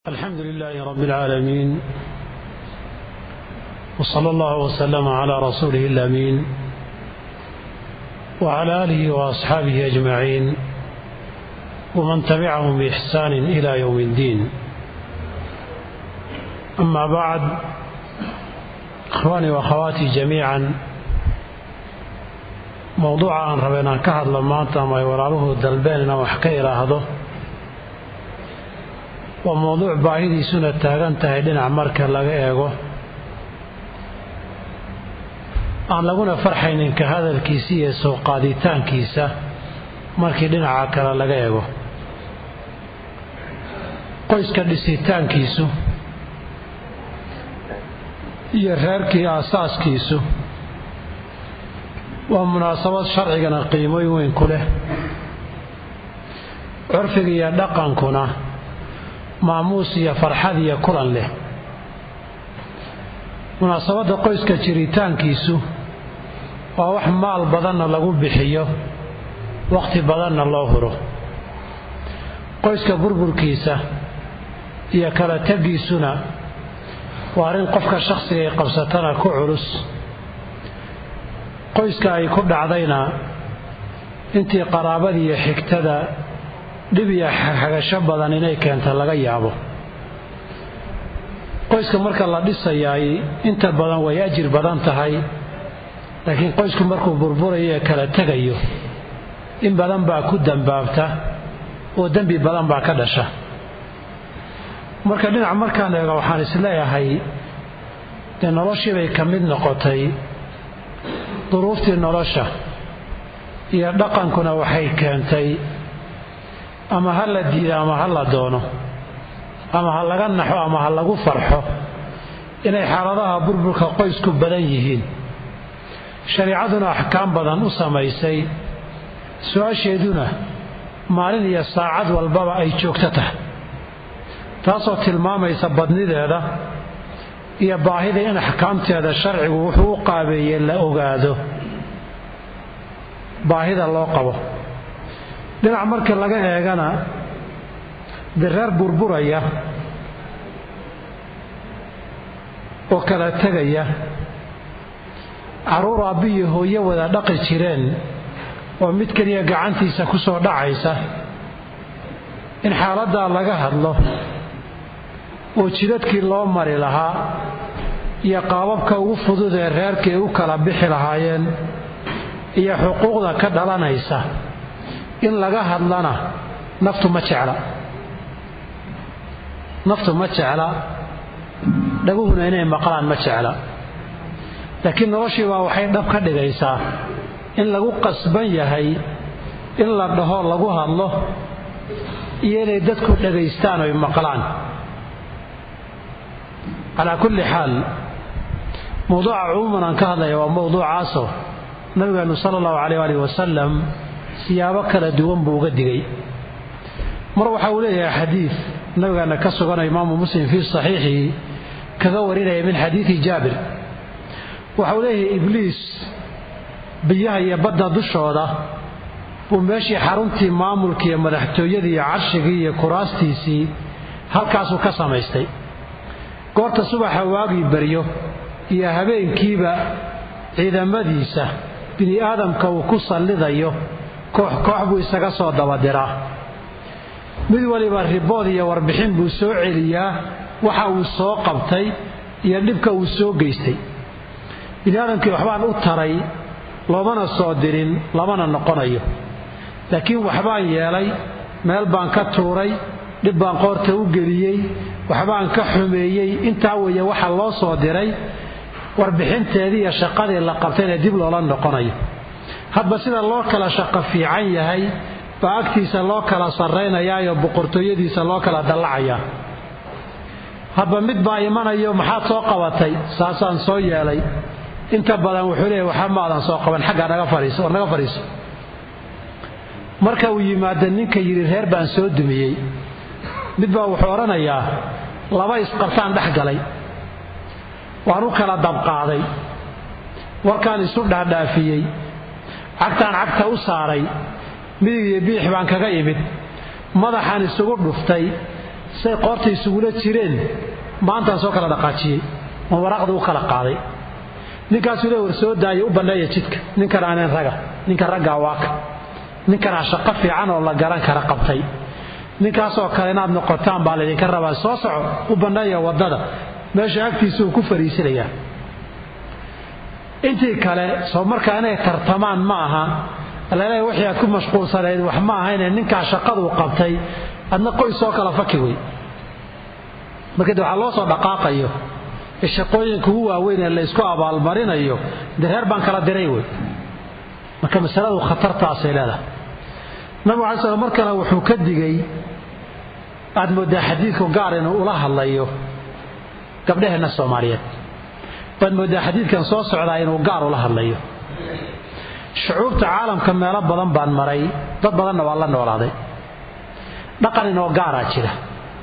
الحمد لله رب العالمين وصلى الله وسلم على رسوله الامين وعلى اله واصحابه اجمعين ومن تبعهم باحسان الى يوم الدين اما بعد اخواني واخواتي جميعا موضوع aan raba inaan ka hadlo maanta ama ay walaaluhu dalbeen inaan wax ka idhaahdo waa mowduuc baahidiisuna taagan tahay dhinac marka laga eego aan laguna farxaynin ka hadalkiisa iyo soo qaaditaankiisa markii dhinaca kale laga eego qoyska dhisitaankiisu iyo reerkii aasaaskiisu waa munaasabad sharcigana qiimooyin weyn ku leh curfiga iyo dhaqankuna maamuus iyo farxad iyo kulan leh munaasabadda qoyska jiritaankiisu waa wax maal badanna lagu bixiyo wakhti badanna loo huro qoyska burburkiisa iyo kala tegiisuna waa arrin qofka shakhsiga ay qabsatana ku culus qoyska ay ku dhacdayna intii qaraabadii iyo xigtada dhib iyo xagasho badan inay keenta laga yaabo qoyska marka la dhisayaay inta badan way ajir badan tahay laakiin qoysku markuu burburayo ee kala tegayo in badan baa ku dambaabta oo dembi badan baa ka dhasha marka dhinac markaan eego waxaan isleeyahay dee noloshii bay ka mid noqotay duruuftii nolosha iyo dhaqankuna waxay keentay ama ha la diido ama ha la doono ama ha laga naxo ama ha lagu farxo inay xaaladaha burburka qoysku badan yihiin shariicaduna axkaam badan u samaysay su-aasheeduna maalin iyo saacad walbaba ay joogto tahay taasoo tilmaamaysa badnideeda iyo baahida in axkaamteeda sharcigu wuxuu u qaabeeyey la ogaado baahida loo qabo dhinac marka laga eegana direer burburaya oo kala tegaya carruur aabbiyo hooyo wada dhaqi jireen oo mid keliya gacantiisa ku soo dhacaysa in xaaladdaa laga hadlo oo jidadkii loo mari lahaa iyo qaababka ugu fudud ee reerkii u kala bixi lahaayeen iyo xuquuqda ka dhalanaysa in laga hadlana naftu ma jecla naftu ma jecla dhaguhuna inay maqlaan ma jecla laakiin noloshii baa waxay dhab ka dhigaysaa in lagu qasban yahay in la dhaho lagu hadlo iyo inay dadku dhagaystaan oy maqlaan calaa kulli xaal mowduuca cumuuman aan ka hadlaya waa mowduucaasoo nabigeenu sala allahu caleyh alih wasalam siyaabo kala duwan buu uga digay mar waxa uu leeyahay xadiid nabigaana ka suganaya imaamu muslim fii saxiixihi kaga warinaya min xadiidi jaabir waxa uu leeyahay ibliis biyaha iyo badda dushooda buu meeshii xaruntii maamulka iyo madaxtooyadii iyo carshigii iyo kuraastiisii halkaasuu ka samaystay goorta subaxa waagii baryo iyo habeenkiiba ciidamadiisa bini aadamka uu ku sallidayo koox koox buu isaga soo dabadiraa mid waliba ribood iyo warbixin buu soo celiyaa waxa uu soo qabtay iyo dhibka uu soo geystay bini aadamkii waxbaan u taray loomana soo dirin lamana noqonayo laakiin waxbaan yeelay meel baan ka tuuray dhib baan qoorta u geliyey waxbaan ka xumeeyey intaa weeye waxa loo soo diray warbixinteedii iyo shaqadii la qabtayna dib loola noqonayo hadba sida loo kala shaqo fiican yahay baa agtiisa loo kala sarraynayaayo boqortooyadiisa loo kala dallacayaa hadba mid baa imanayo maxaad soo qabatay saasaan soo yeelay inta badan wuxuu leeyahy waxa maadan soo qaban xaggaa naga fadhiiso war naga fadhiiso marka uu yimaado ninka yidhi reer baan soo dumiyey mid baa wuxuu odhanayaa laba isqabtaan dhex galay waan u kala dabqaaday warkaan isu dhaadhaafiyey cagtaan cagta u saaray midig iyo biix baan kaga imid madaxaan isugu dhuftay say qoorta isugula jireen maantaan soo kala dhaqaajiyey oo waraaqda u kala qaaday ninkaasuu le war soo daayo u banneeya jidka ninkan aaneen raga ninka raggaa waaka ninkanaa shaqo fiican oo la garan kara qabtay ninkaasoo kale inaad noqotaan baa laydinka rabaa soo soco u banneeya waddada meesha agtiisa uu ku fariisinayaa intii kale soo markaa inay tartamaan ma aha alaleeya wixii aad ku mashquulsanayd wax ma ahayne ninkaa shaqaduu qabtay adna qoys soo kala faki wey marka de waxaa loo soo dhaqaaqayo ee shaqooyinka ugu waaweyn ee laysku abaalmarinayo dee reer baan kala diray wey marka masaladu khatartaasay leedahay nabigu alai slam mar kale wuxuu ka digay aad mooddaa xadiidku gaar inuu ula hadlayo gabdhaheenna soomaaliyeed waad mooddaa xadiidkan soo socdaa inuu gaar ula hadlayo shucuubta caalamka meelo badan baan maray dad badanna waa la noolaaday dhaqan inoo gaaraa jira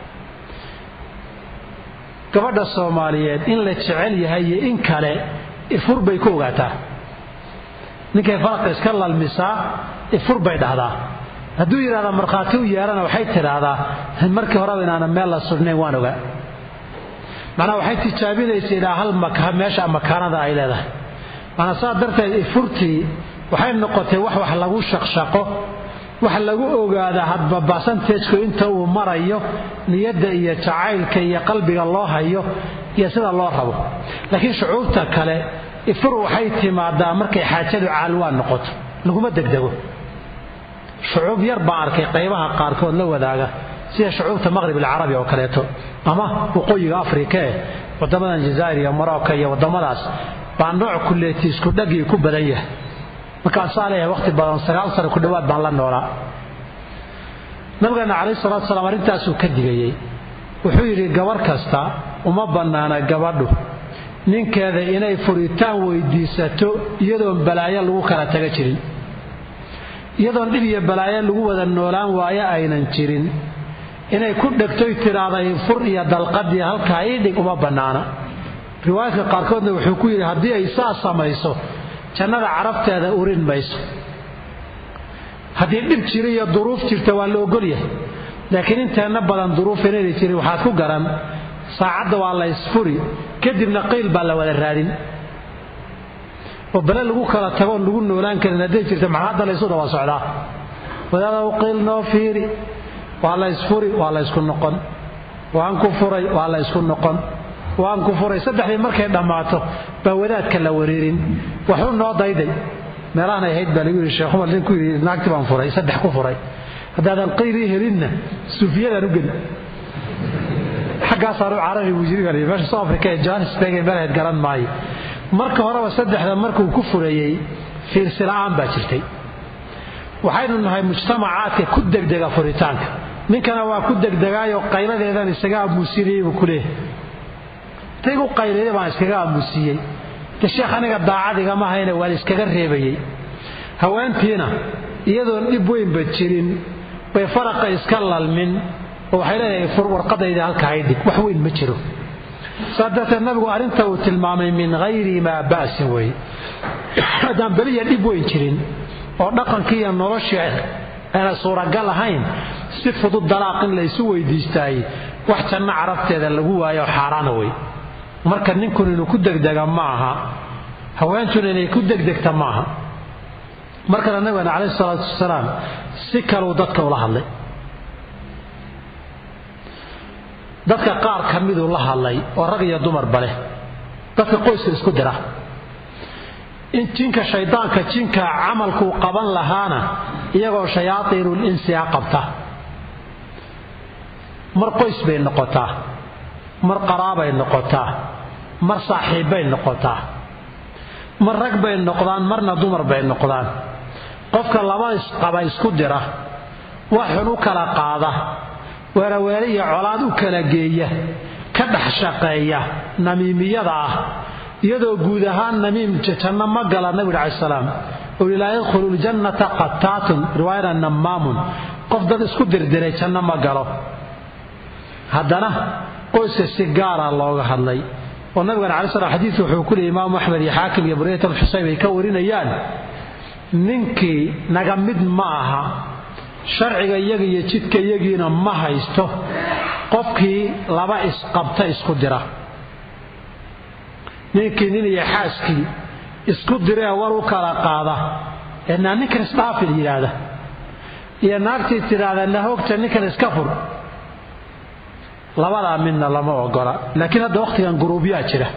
gabadha soomaaliyeed in la jecel yahay iyo in kale ifur bay ku ogaataa ninkay faraqa iska lalmisaa ifur bay dhahdaa hadduu yidhahdaa markhaati u yeelana waxay tidhaahdaa markii horeba inaanan meel la sugnayn waan ogaa macnaa waxay tijaabinaysa ilaa hal meesha makaanada ay leedahay maanaa saa darteed ifurtii waxay noqotay wax wax lagu shaqshaqo wax lagu ogaada hadba basanteejku inta uu marayo niyadda iyo jacaylka iyo qalbiga loo hayo iyo sida loo rabo laakiin shucuubta kale ifur waxay timaadaa markay xaajadu caalwaan noqoto laguma degdego shucuub yar baan arkay qaybaha qaarkood la wadaaga sida shucuubta maqhrib alcarabi oo kaleeto ama waqooyiga afrika eh wadamadan jazaa'ir iyo marocco iyo wadamadaas baa nooc kuleeti isku dhagii ku badan yahay markaasaa leeyahay waqti badan sagaal sano ku dhowaad baan la noolaa nabigeena calayhi salatu salaam arrintaasuu ka digayey wuxuu yidhi gabarh kasta uma bannaana gabadhu ninkeeda inay furitaan weydiisato iyadoon balaayo lagu kala taga jirin iyadoon dhib iyo balaayo lagu wada noolaan waayo aynan jirin inay ku dhegtoy tidhaahday fur iyo dalqadii halkaa ii dhig uma bannaana riwaayadka qaarkoodna wuxuu ku yidhi haddii ay saa samayso jannada carabteeda urin mayso haddii dhib jira iyo duruuf jirta waa la ogolyahay laakiin inteenna badan duruuf inayna jirin waxaad ku garan saacadda waa la ysfuri kadibna qiil baa la wada raadin oo bale lagu kala tagoon lagu noolaan karin hadday jirta maxaa hadda laysu daba socdaa wadaadaw qiil noo fiiri waa la ysfuri waa la ysku noqon waan ku furay waa la ysku noqon waan ku furay saddexdii markay dhammaato baa wadaadka la wareerin waxu noo dayday meelahanay ahayd baa lagu yidhi sheekh umar nin ku yidhi naagti baan furay saddex ku furay haddaadan qiilii helinna suufiyadaan u geli xaggaasaan u carabi buu yiri baa meesha soo afrika ee johannesburg ee meelahayd garan maayo marka horeba saddexda markuu ku fureeyey fiirsi la'aan baa jirtay waxaynu nahay mujtamacaadka ku degdega furitaanka ninkana waa ku degdegaayoo qayladeedan isaga aamuusinayay buu ku leeyahay taygu qaylayda baan iskaga aamuusiyey de sheekh aniga daacadiga mahayne waan iskaga reebayey haweentiina iyadoon dhib weynba jirin bay faraqa iska lalmin oo waxay leedahay fur warqadayda halkaa i dhig wax weyn ma jiro saa darteed nabigu arrinta uu tilmaamay min hayri maa ba'sin wey haddaan beliya dhib weyn jirin oo dhaqankii iyo noloshii ayna suuragal ahayn si fudud dalaaq in laysu weydiistaayey wax janno carabteeda lagu waayo xaaraana wey marka ninkun inuu ku degdega ma aha haweentuna inay ku degdegta ma aha markana nabigeena calayhi salaatu wasalaam si kaluu dadka ula hadlay dadka qaar ka miduu la hadlay oo rag iyo dumarba leh dadka qoyska isku dira in jinka shaydaanka jinka camalkuu qaban lahaana iyagoo shayaaiinul insiga qabta mar qoys bay noqotaa mar qaraabay noqotaa mar saaxiibbay noqotaa mar rag bay noqdaan marna dumar bay noqdaan qofka laba isqaba isku dira wax xun u kala qaada weeraweere iyo colaad u kala geeya ka dhex shaqeeya namiimiyada ah iyadoo guud ahaan namiim janno ma gala nabigu cala salaam uli laa yadkhulu ljannata qattaatun riwaayana nammaamun qof dad isku dirdiray janno ma galo haddana qoyska si gaara looga hadlay oo nabigana cala slam xadiidku wuxuu ku leeyay imaamu axmed iyo xaakim iyo buriyat alxusayn ay ka warinayaan ninkii naga mid ma aha sharciga iyaga iyo jidka iyagiina ma haysto qofkii laba isqabta isku dira ninkii nin iyo xaaskii isku diree war u kala qaada ee naa ninkan isdhaafil yidhaahda iyo naagtii tidhaahda nahoogta ninkan iska fur labadaa midna lama ogola laakiin hadda wakhtigan guruubyaa jira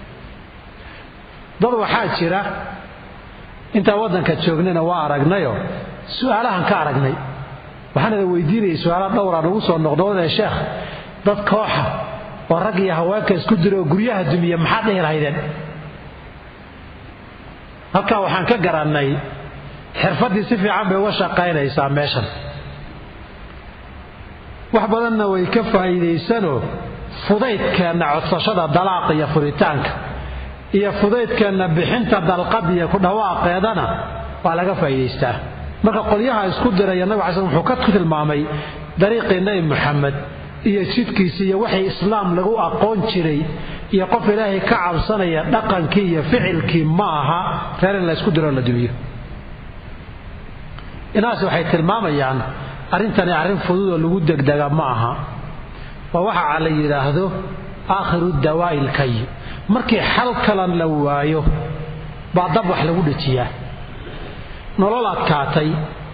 dad waxaa jira intaan waddanka joognayna waa aragnayo su-aalahan ka aragnay waxaan ida weydiinayay su-aala dhowra nagu soo noqnoqdee sheekh dad kooxa oo rag iyo haweenka isku dira oo guryaha dumiya maxaad dhihi lahaydeen halkaa waxaan ka garannay xirfaddii si fiican bay uga shaqaynaysaa meeshan wax badanna way ka faa'iidaysanoo fudaydkeenna codsashada dalaaqa iyo furitaanka iyo fudaydkeenna bixinta dalqad iyo ku dhawaaqeedana waa laga faa'iidaystaa marka qolyaha isku diraya nabig cala slam wuxuu ka tilmaamay dariiqii nebi moxamed iyo jidkiisi iyo waxay islaam lagu aqoon jiray iyo qof ilaahay ka cabsanaya dhaqankii iyo ficilkii ma aha reer in la ysku diroo la dumiyo inaas waxay tilmaamayaan arrintani arrin fududoo lagu degdega ma aha waa waxa la yidhaahdo aakhiru dawaa'i ilkay markii xal kalan la waayo baa dab wax lagu dhejiyaa nolol adkaatay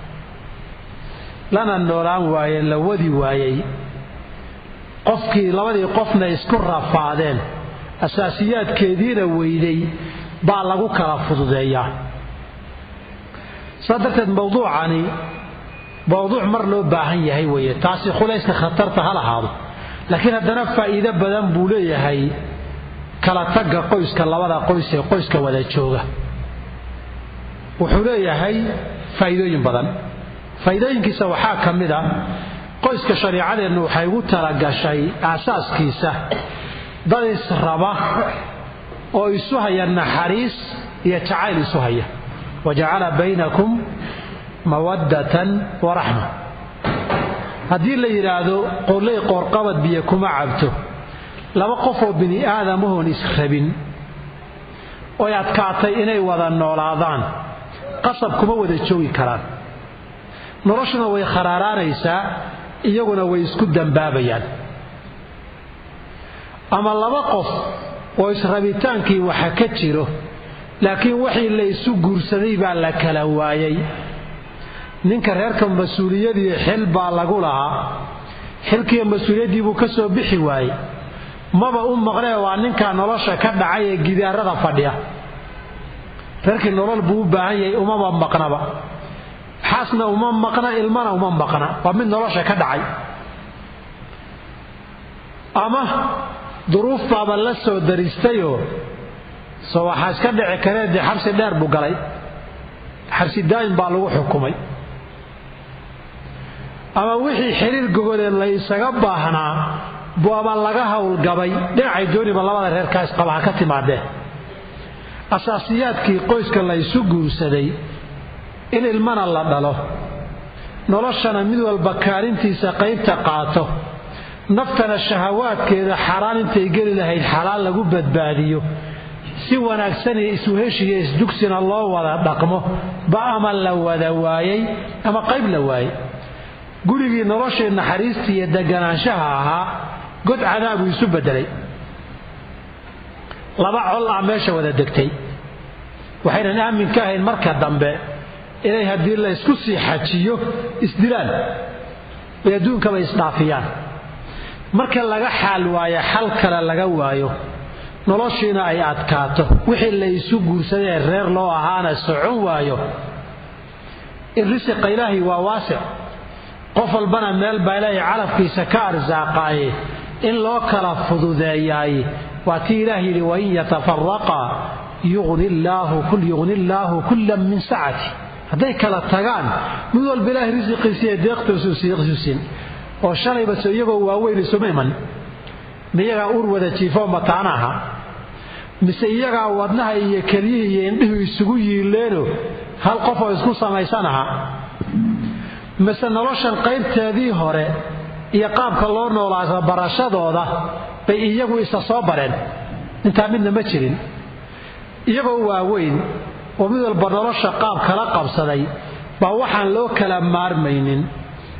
lana noolaan waaye la wadi waayey qofkii labadii qofna isku rafaadeen asaasiyaadkeediina weyday baa lagu kala fududeeyaa saa darteed mawduucani mawduuc mar loo baahan yahay weeye taasi khulayska khatarta ha lahaado laakiin haddana faa'iido badan buu leeyahay kala tagga qoyska labada qoys ee qoyska wada jooga wuxuu leeyahay faa'iidooyin badan faa'iidooyinkiisa waxaa ka mid a qoyska shariicadeennu waxay ugu talagashay aasaaskiisa dad israba oo isu haya naxariis iyo jacayl isu haya wa jacala baynakum mawaddatan wa raxma haddii la yidhaahdo qolley qoorqabad biyo kuma cabto laba qofoo bini aadamahoon israbin oy adkaatay inay wada noolaadaan qasab kuma wada joogi karaan noloshuna way kharaaraanaysaa iyaguna way isku dambaabayaan ama laba qof oo israbitaankii waxa ka jiro laakiin wixii la isu guursaday baa la kala waayay ninka reerka mas-uuliyadii xil baa lagu lahaa xilkiiyo mas-uuliyaddii buu ka soo bixi waayey maba u maqlee waa ninkaa nolosha ka dhacay ee gidaarada fadhiya reerkii nolol buu u baahan yahay umama maqnaba xaasna uma maqna ilmana uma maqna waa mid nolosha ka dhacay ama duruuf baaba la soo daristayoo soo waxaa iska dhici karee dee xabsi dheer buu galay xabsi daa'im baa lagu xukumay ama wixii xiriir gogolee la isaga baahnaa buaba laga howlgabay dhinacay dooniba labada reerkaa isqaba ha ka timaadee asaasiyaadkii qoyska la ysu guursaday in ilmana la dhalo noloshana mid walba kaalintiisa qaybta qaato naftana shahawaadkeeda xaaraan intay geli lahayd xalaal lagu badbaadiyo si wanaagsan iyo isuheshiyo isdugsina loo wada dhaqmo ba ama la wada waayey ama qayb la waayey gurigii noloshii naxariistii iyo deganaanshaha ahaa god cadaabuu isu bedelay laba col ah meesha wada degtay waxaynan aamin ka ahayn marka dambe inay haddii la ysku sii xajiyo isdilaan ay adduunkaba isdhaafiyaan marka laga xaal waayo xal kale laga waayo noloshiina ay adkaato wixii la isu guursadee reer loo ahaana socon waayo in risiqa ilaahay waa waasic qof walbana meel baa ilaahay calafkiisa ka arsaaqaaye in loo kala fududeeyaay waa tii ilaah yidhi wain yatafaraqa yugni illaahu kullan min sacati hadday kala tagaan mid walba ilaahay risiqiisa iyo deeqtoosuusin oo shalayba se iyagoo waaweyn isuma iman miyagaa ur wada jiifoo mataana aha mise iyagaa wadnaha iyo kelyihii iyo indhihu isugu yiileeno hal qof oo isku samaysan aha mise noloshan qaybteedii hore iyo qaabka loo noolaasa barashadooda bay iyagu isa soo bareen intaa midna ma jirin iyagoo waaweyn oo mid walba nolosha qaab kala qabsaday baa waxaan loo kala maarmaynin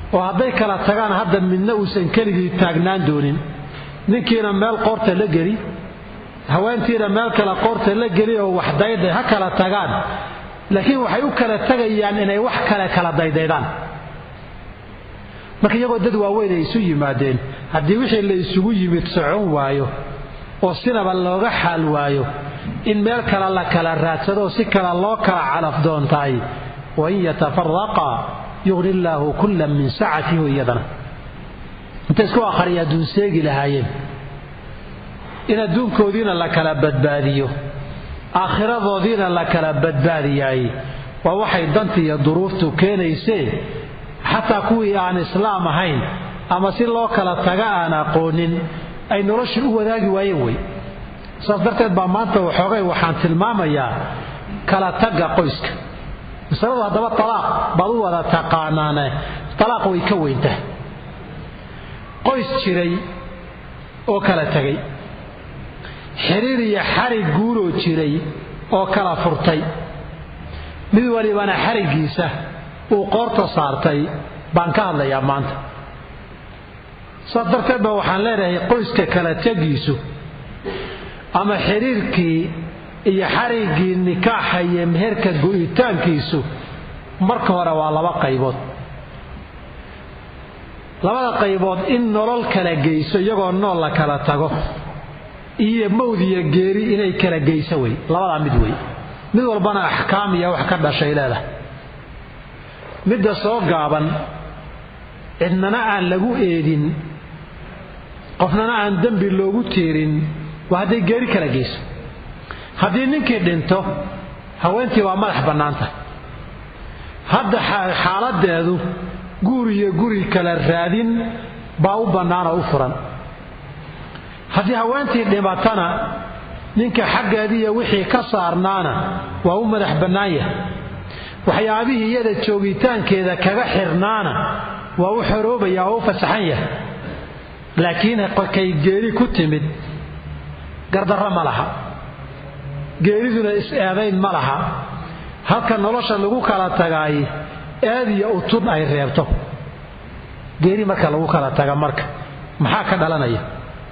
oo hadday kala tagaan hadda midna uusan keligii taagnaan doonin ninkiina meel qoorta la geli haweentiina meel kale qoorta la geli oo wax dayday ha kala tagaan laakiin waxay u kala tegayaan inay wax kale kala daydaydaan marka iyagoo dad waaweyn ay isu yimaadeen haddii wixii la isugu yimid socon waayo oo sinaba looga xaal waayo in meel kale la kala raadsado oo si kale loo kala calaf doontahay wain yatafaraqa yuqni illaahu kullan min sacatihi iyadana intay isku aqhariya adduun seegi lahaayeen in adduunkoodiina la kala badbaadiyo aakhiradoodiina la kala badbaadiyaay waa waxay danta iyo duruuftu keenaysee xataa kuwii aan islaam ahayn ama si loo kala taga aan aqoonin ay noloshii u wadaagi waayeen wey saas darteed baa maanta waxoogay waxaan tilmaamayaa kala tagga qoyska masaladu haddaba talaaq baad u wada taqaanaane talaaq way ka weyntahay qoys jiray oo kala tegay xiriir iyo xarig guuroo jiray oo kala furtay mid walibana xariggiisa uu qoorta saartay baan ka hadlayaa maanta saas darteed ba waxaan leenahay qoyska kala tegiisu ama xiriirkii iyo xariggii nikaaxa iyo meherka go'itaankiisu marka hore waa laba qaybood labada qaybood in nolol kala geyso iyagoo nool la kala tago iyo mawd iyo geeri inay kala geyso wey labadaa mid wey mid walbana axkaam iyo wax ka dhashay leedahay midda soo gaaban cidnana aan lagu eedin qofnana aan dembi loogu tiirin waa hadday geeri kala geyso haddii ninkii dhinto haweentii waa madax bannaanta hadda xaaladeedu guur iyo guri kala raadin baa u bannaanoo u furan haddii haweentii dhimatana ninka xaggeediiyo wixii ka saarnaana waa u madax bannaan yahay waxyaabihii iyada joogitaankeeda kaga xirnaana waa u xoroobaya oo u fasaxan yahay laakiin kay geeri ku timid gardarro ma laha geeriduna is-eedayn ma laha halka nolosha lagu kala tagaay eed iyo utun ay reebto geeri marka lagu kala taga marka maxaa ka dhalanaya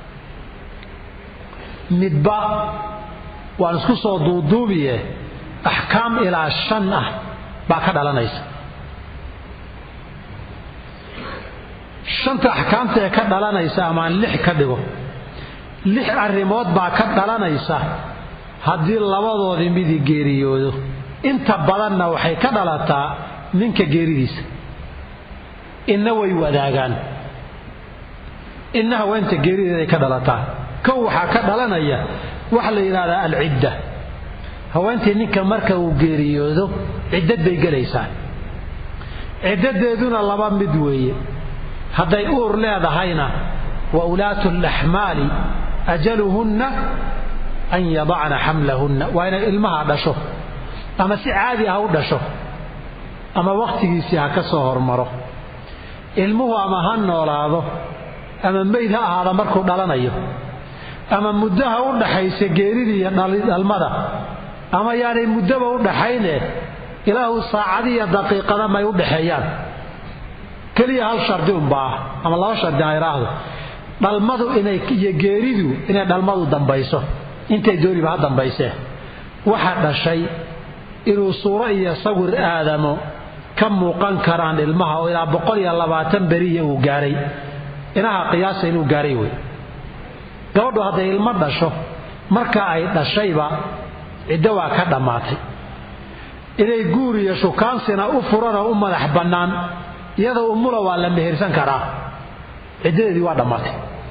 midba waan isku soo duuduubiye axkaam ilaa shan ah baa ka dhalanaysa shanta axkaamta ee ka dhalanaysa amaan lix ka dhigo lix arrimood baa ka dhalanaysa haddii labadoodii midii geeriyoodo inta badanna waxay ka dhalataa ninka geeridiisa inna way wadaagaan inna haweenta geerideeday ka dhalataa kow waxaa ka dhalanaya waxa la yidhahdaa alcidda haweentii ninka marka uu geeriyoodo ciddad bay gelaysaa ciddadeeduna laba mid weeye hadday uur leedahayna wa ulaatu laxmaali ajaluhunna an yadacna xamlahunna waa inay ilmaha dhasho ama si caadi ah u dhasho ama wakhtigiisii ha ka soo hormaro ilmuhu ama ha noolaado ama meyd ha ahaada markuu dhalanayo ama muddaha u dhaxaysa geeridii iyo dhalmada ama yaanay muddaba u dhaxayne ilaahu saacadiiyo daqiiqada may u dhaxeeyaan keliya hal shardi unbaa ama laba shardi aan idhaahdo dhalmadu inay iyo geeridu inay dhalmadu dambayso intay dooniba ha dambaysee waxa dhashay inuu suuro iyo sawir aadamo ka muuqan karaan ilmaha oo ilaa boqol iyo labaatan beriya uu gaaray inaha qiyaasa inuu gaaray wey gabadhu hadday ilmo dhasho marka ay dhashayba ciddo waa ka dhammaatay inay guur iyo shukaansina u furanoo u madax bannaan iyadoo umula waa la mehersan karaa ciddadeedii waa dhammaatay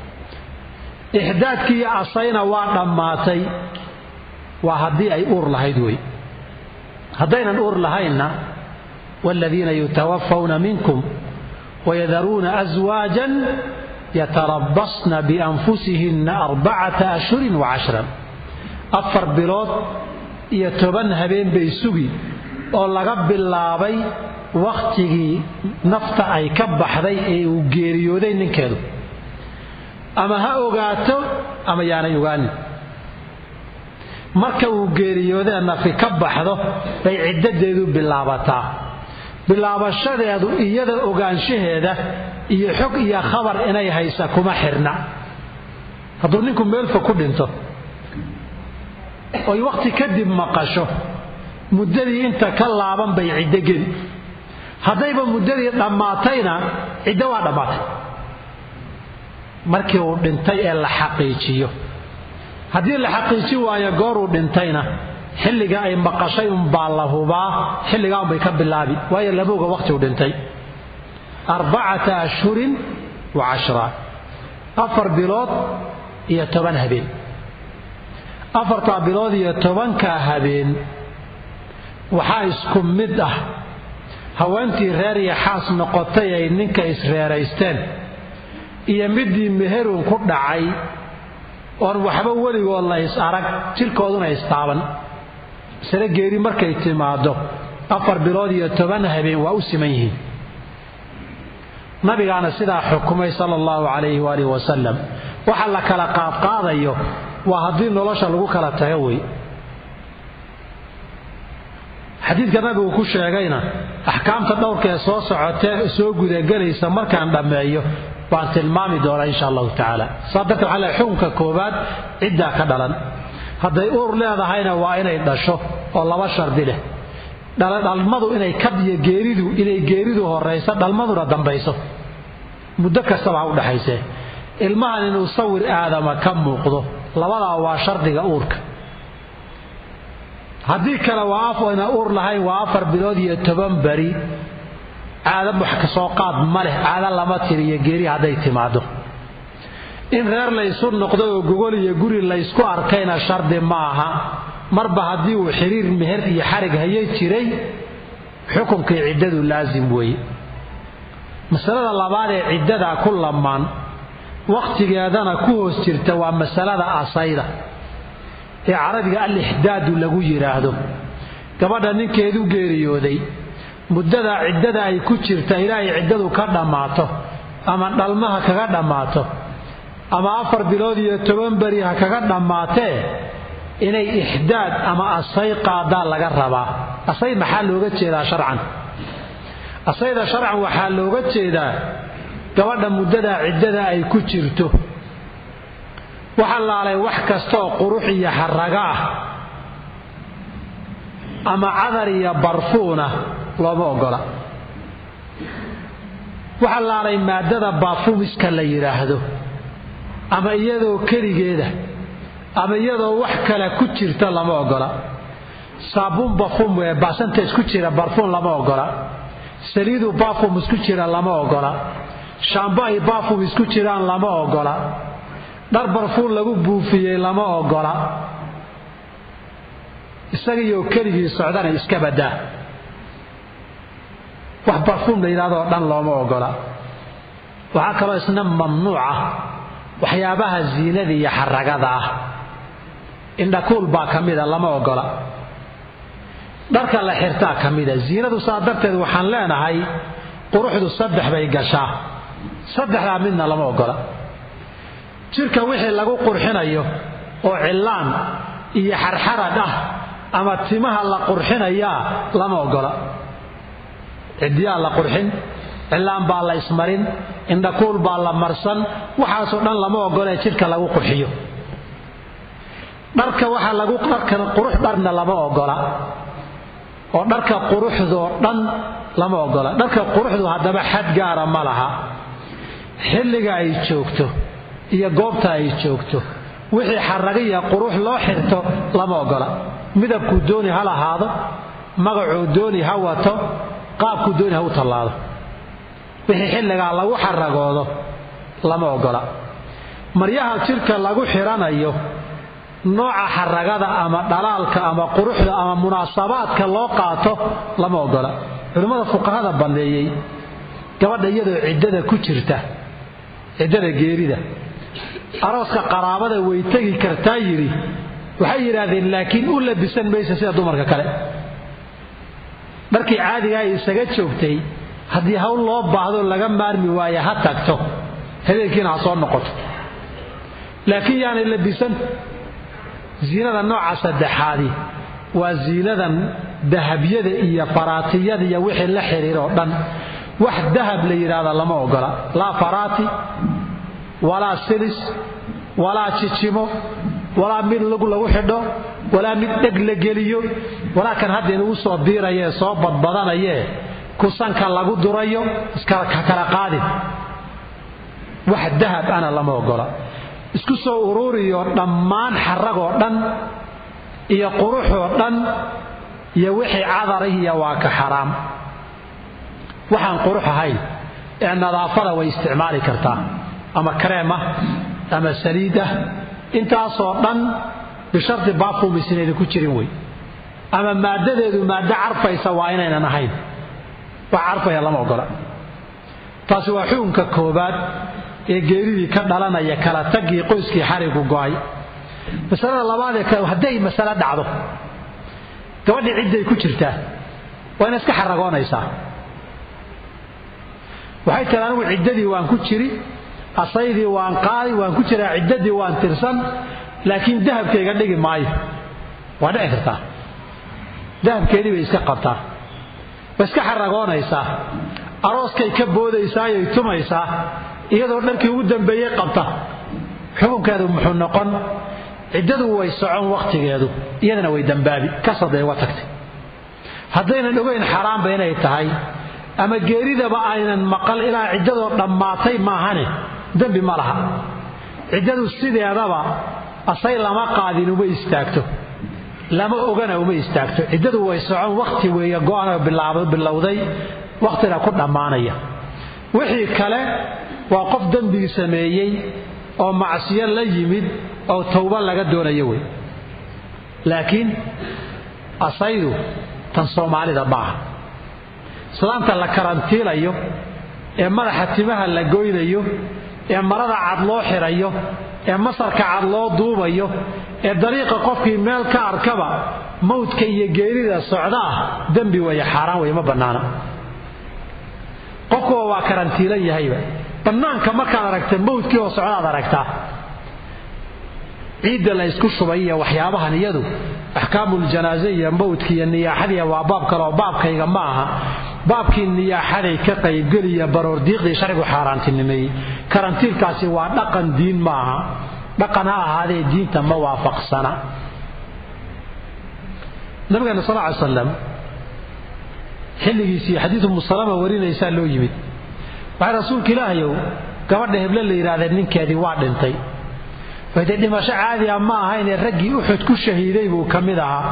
ixdaadkii iyo asayna waa dhammaatay waa haddii ay uur lahayd wey haddaynan uur lahaynna waaladiina yutawafawna minkum wayadaruuna aswaajan yatarabasna bianfusihinna arbacata ashhurin wa cashran afar bilood iyo toban habeen bay sugi oo laga bilaabay wakhtigii nafta ay ka baxday ee uu geeriyooday ninkeedu ama ha ogaato ama yaanay ogaanin marka uu geeriyoodee nafi ka baxdo bay ciddadeedu bilaabataa bilaabashadeedu iyada ogaanshaheeda iyo xog iyo khabar inay haysa kuma xirna hadduu ninku meelfa ku dhinto oy wakhti kadib maqasho muddadii inta ka laaban bay ciddo geli haddayba muddadii dhammaatayna ciddo waa dhammaatay markii uu dhintay ee la xaqiijiyo haddii la xaqiiji waayo gooruu dhintayna xilliga ay maqashay unbaa la hubaa xilligaa unbay ka bilaabi waayo labowga wakhtiuu dhintay arbacata ashhurin wa cashra afar bilood iyo toban habeen afartaa bilood iyo tobankaa habeen waxaa isku mid ah haweentii reer iyo xaas noqotay ay ninka isreeraysteen iyo midii meherun ku dhacay oon waxba weligood la is arag jirkooduna istaaban masale geeri markay timaado afar bilood iyo toban habeen waa u siman yihiin nabigaana sidaa xukumay sala allahu calayhi waalihi wasalam waxa la kala qaadqaadayo waa haddii nolosha lagu kala tago wey xadiidka nabigu ku sheegayna axkaamta dhowrka ee soo socotee soo gudagelaysa markaan dhammeeyo baan tilmaami doonaa insha allahu tacaala saa darteed waxaa le xukunka koowaad ciddaa ka dhalan hadday uur leedahayna waa inay dhasho oo laba shardi leh dhalmadu inay kadiyo geeridu inay geeridu horayso dhalmaduna dambayso muddo kastaba ha u dhaxaysee ilmahan inuu sawir aadama ka muuqdo labadaa waa shardiga uurka haddii kale waa afayna uur lahayn waa afar bilood iyo toban beri caado wax kasoo qaad ma leh caado lama tiriyo geeri hadday timaado in reer laysu noqdo oo gogol iyo guri laysku arkayna shardi ma aha marba haddii uu xiriir meher iyo xarig hayay jiray xukunkii ciddadu laasim weeye masalada labaad ee ciddadaa ku lamaan wakhtigeedana ku hoos jirta waa masalada asayda ee carabiga al-ixdaadu lagu yidhaahdo gabadha ninkeedu geeriyooday muddada ciddada ay ku jirta ilaahay ciddadu ka dhammaato ama dhalmaha kaga dhammaato ama afar bilood iyo toban beri ha kaga dhammaatee inay ixdaad ama asay qaadaa laga rabaa asay maxaa looga jeedaa sharcan asayda sharcan waxaa looga jeedaa gabadha muddada ciddada ay ku jirto waxa laalay wax kastaoo qurux iyo xaraga ah ama cadar iyo barfuuna looma ogola waxa laalay maadada baafumiska la yidhaahdo ama iyadoo keligeeda ama iyadoo wax kale ku jirta lama ogola saabuun bafum ee baasanta isku jira barfuun lama ogola saliidu baafum isku jira lama ogola shaambo ay baafum isku jiraan lama ogola dhar barfuun lagu buufiyey lama ogola isagiioo keligii socdana iska badaa wax barfuum la yidhahdo oo dhan looma ogola waxaa kaloo isna mamnuuca waxyaabaha ziinada iyo xaragada ah indhakuul baa ka mida lama ogola dharka la xirtaa ka mida ziinadu saa darteed waxaan leenahay quruxdu saddex bay gashaa saddexdaa midna lama ogola jirka wixii lagu qurxinayo oo cillaan iyo xarxarad ah ama timaha la qurxinayaa lama ogola ciddiyaa la qurxin cillaan baa la ismarin indhakuul baa la marsan waxaasoo dhan lama ogolee jidhka lagu qurxiyo dharka waxaa lagu dharkan qurux dharna lama ogola oo dharka quruxdoo dhan lama ogola dharka quruxdu haddaba xad gaara ma laha xilliga ay joogto iyo goobta ay joogto wixii xaragiya qurux loo xirto lama ogola midabkuu dooni ha lahaado magacuu dooni ha wato qaabkuu dooni ha u tallaado wixii xilligaa lagu xaragoodo lama ogola maryaha jidhka lagu xidhanayo nooca xaragada ama dhalaalka ama quruxda ama munaasabaadka loo qaato lama ogola culimmada fuqahada banneeyey gabadha iyadoo ciddada ku jirta ciddada geerida arooska qaraabada way tegi kartaa yidhi waxay yidhaahdeen laakiin u labisan maysa sida dumarka kale dharkii caadigaa ay isaga joogtay haddii hawl loo baahdo laga maarmi waaye ha tagto habeenkiina ha soo noqoto laakiin yaanay labisan ziinada nooca saddexaadi waa ziinadan dahabyada iyo faraatiyada iyo wixii la xiriiroo dhan wax dahab la yidhaahda lama ogola laa faraati walaa silis walaa jijimo walaa mid lagu lagu xidho walaa mid dheg la geliyo walaa kan hadda inugu soo biirayee soo badbadanayee kusanka lagu durayo iskakala qaadin wax dahab ana lama ogola isku soo ururiyo dhammaan xaragoo dhan iyo quruxoo dhan iyo wixii cadarihiya waa ka xaraam waxaan qurux ahayn ee nadaafada way isticmaali kartaa ama kareem ah ama saliid ah intaasoo dhan bishardi baafumis inaydan ku jirin wey ama maaddadeedu maaddo carfaysa waa inaynan ahayn wax carfaya lama ogola taasi waa xukunka koobaad ee geeridii ka dhalanaya kala tagii qoyskii xarigu go'ay masalada labaadee kale hadday masale dhacdo gabadhii cidday ku jirtaa waa ina iska xaragoonaysaa waxay tiri anigu ciddadii waan ku jiri asaydii waan qaadi waan ku jiraa ciddadii waan tirsan laakiin dahabkayga dhigi maayo waa dhici kartaa dahabkeedii bay iska qabtaa way iska xaragoonaysaa arooskay ka boodaysaayay tumaysaa iyadoo dharkii ugu dambeeyey qabta xukunkeedu muxuu noqon ciddadu way socon wakhtigeedu iyadana way dambaabi kasaday uga tagtay haddaynan ogayn xaaraamba inay tahay ama geeridaba aynan maqal ilaa ciddadoo dhammaatay maahane dembi ma laha ciddadu sideedaba asay lama qaadin uma istaagto lama ogana uma istaagto ciddadu way socon wakhti weeye go'anoo bilowday wakhtina ku dhammaanaya wixii kale waa qof dembigi sameeyey oo macsiyo la yimid oo towba laga doonayo wey laakiin asaydu tan soomaalida maaha islaanta la karantiilayo ee madaxa timaha la goynayo ee marada cad loo xirayo ee masarka cad loo duubayo ee dariiqa qofkii meel ka arkaba mawdka iyo geerida socda ah dembi weeye xaaraan wey ma bannaana qofkuwa waa karantiilan yahayba bannaanka markaad aragta mawdkii oo socdaad aragtaa ciidda la ysku shubay iyo waxyaabahan iyadu axkaamuljanaaze iyo mawdka iyo niyaaxadiya waa baab kaleoo baabkayga ma aha baabkii niyaaxaday ka qaybgeliya baroordiiqdii sharcigu xaaraantinimeeyey karantiilkaasi waa dhaqan diin ma aha dhaqan ha ahaadee diinta ma waafaqsana nabigeena sal ly slam xilligiisii xadiidu musalama warinaysaa loo yimid waxay rasuulka ilaahayow gabadha heble la yidhahdee ninkeedii waa dhintay dee dhimasho caadi a ma ahaynee raggii uxud ku shahiiday buu ka mid ahaa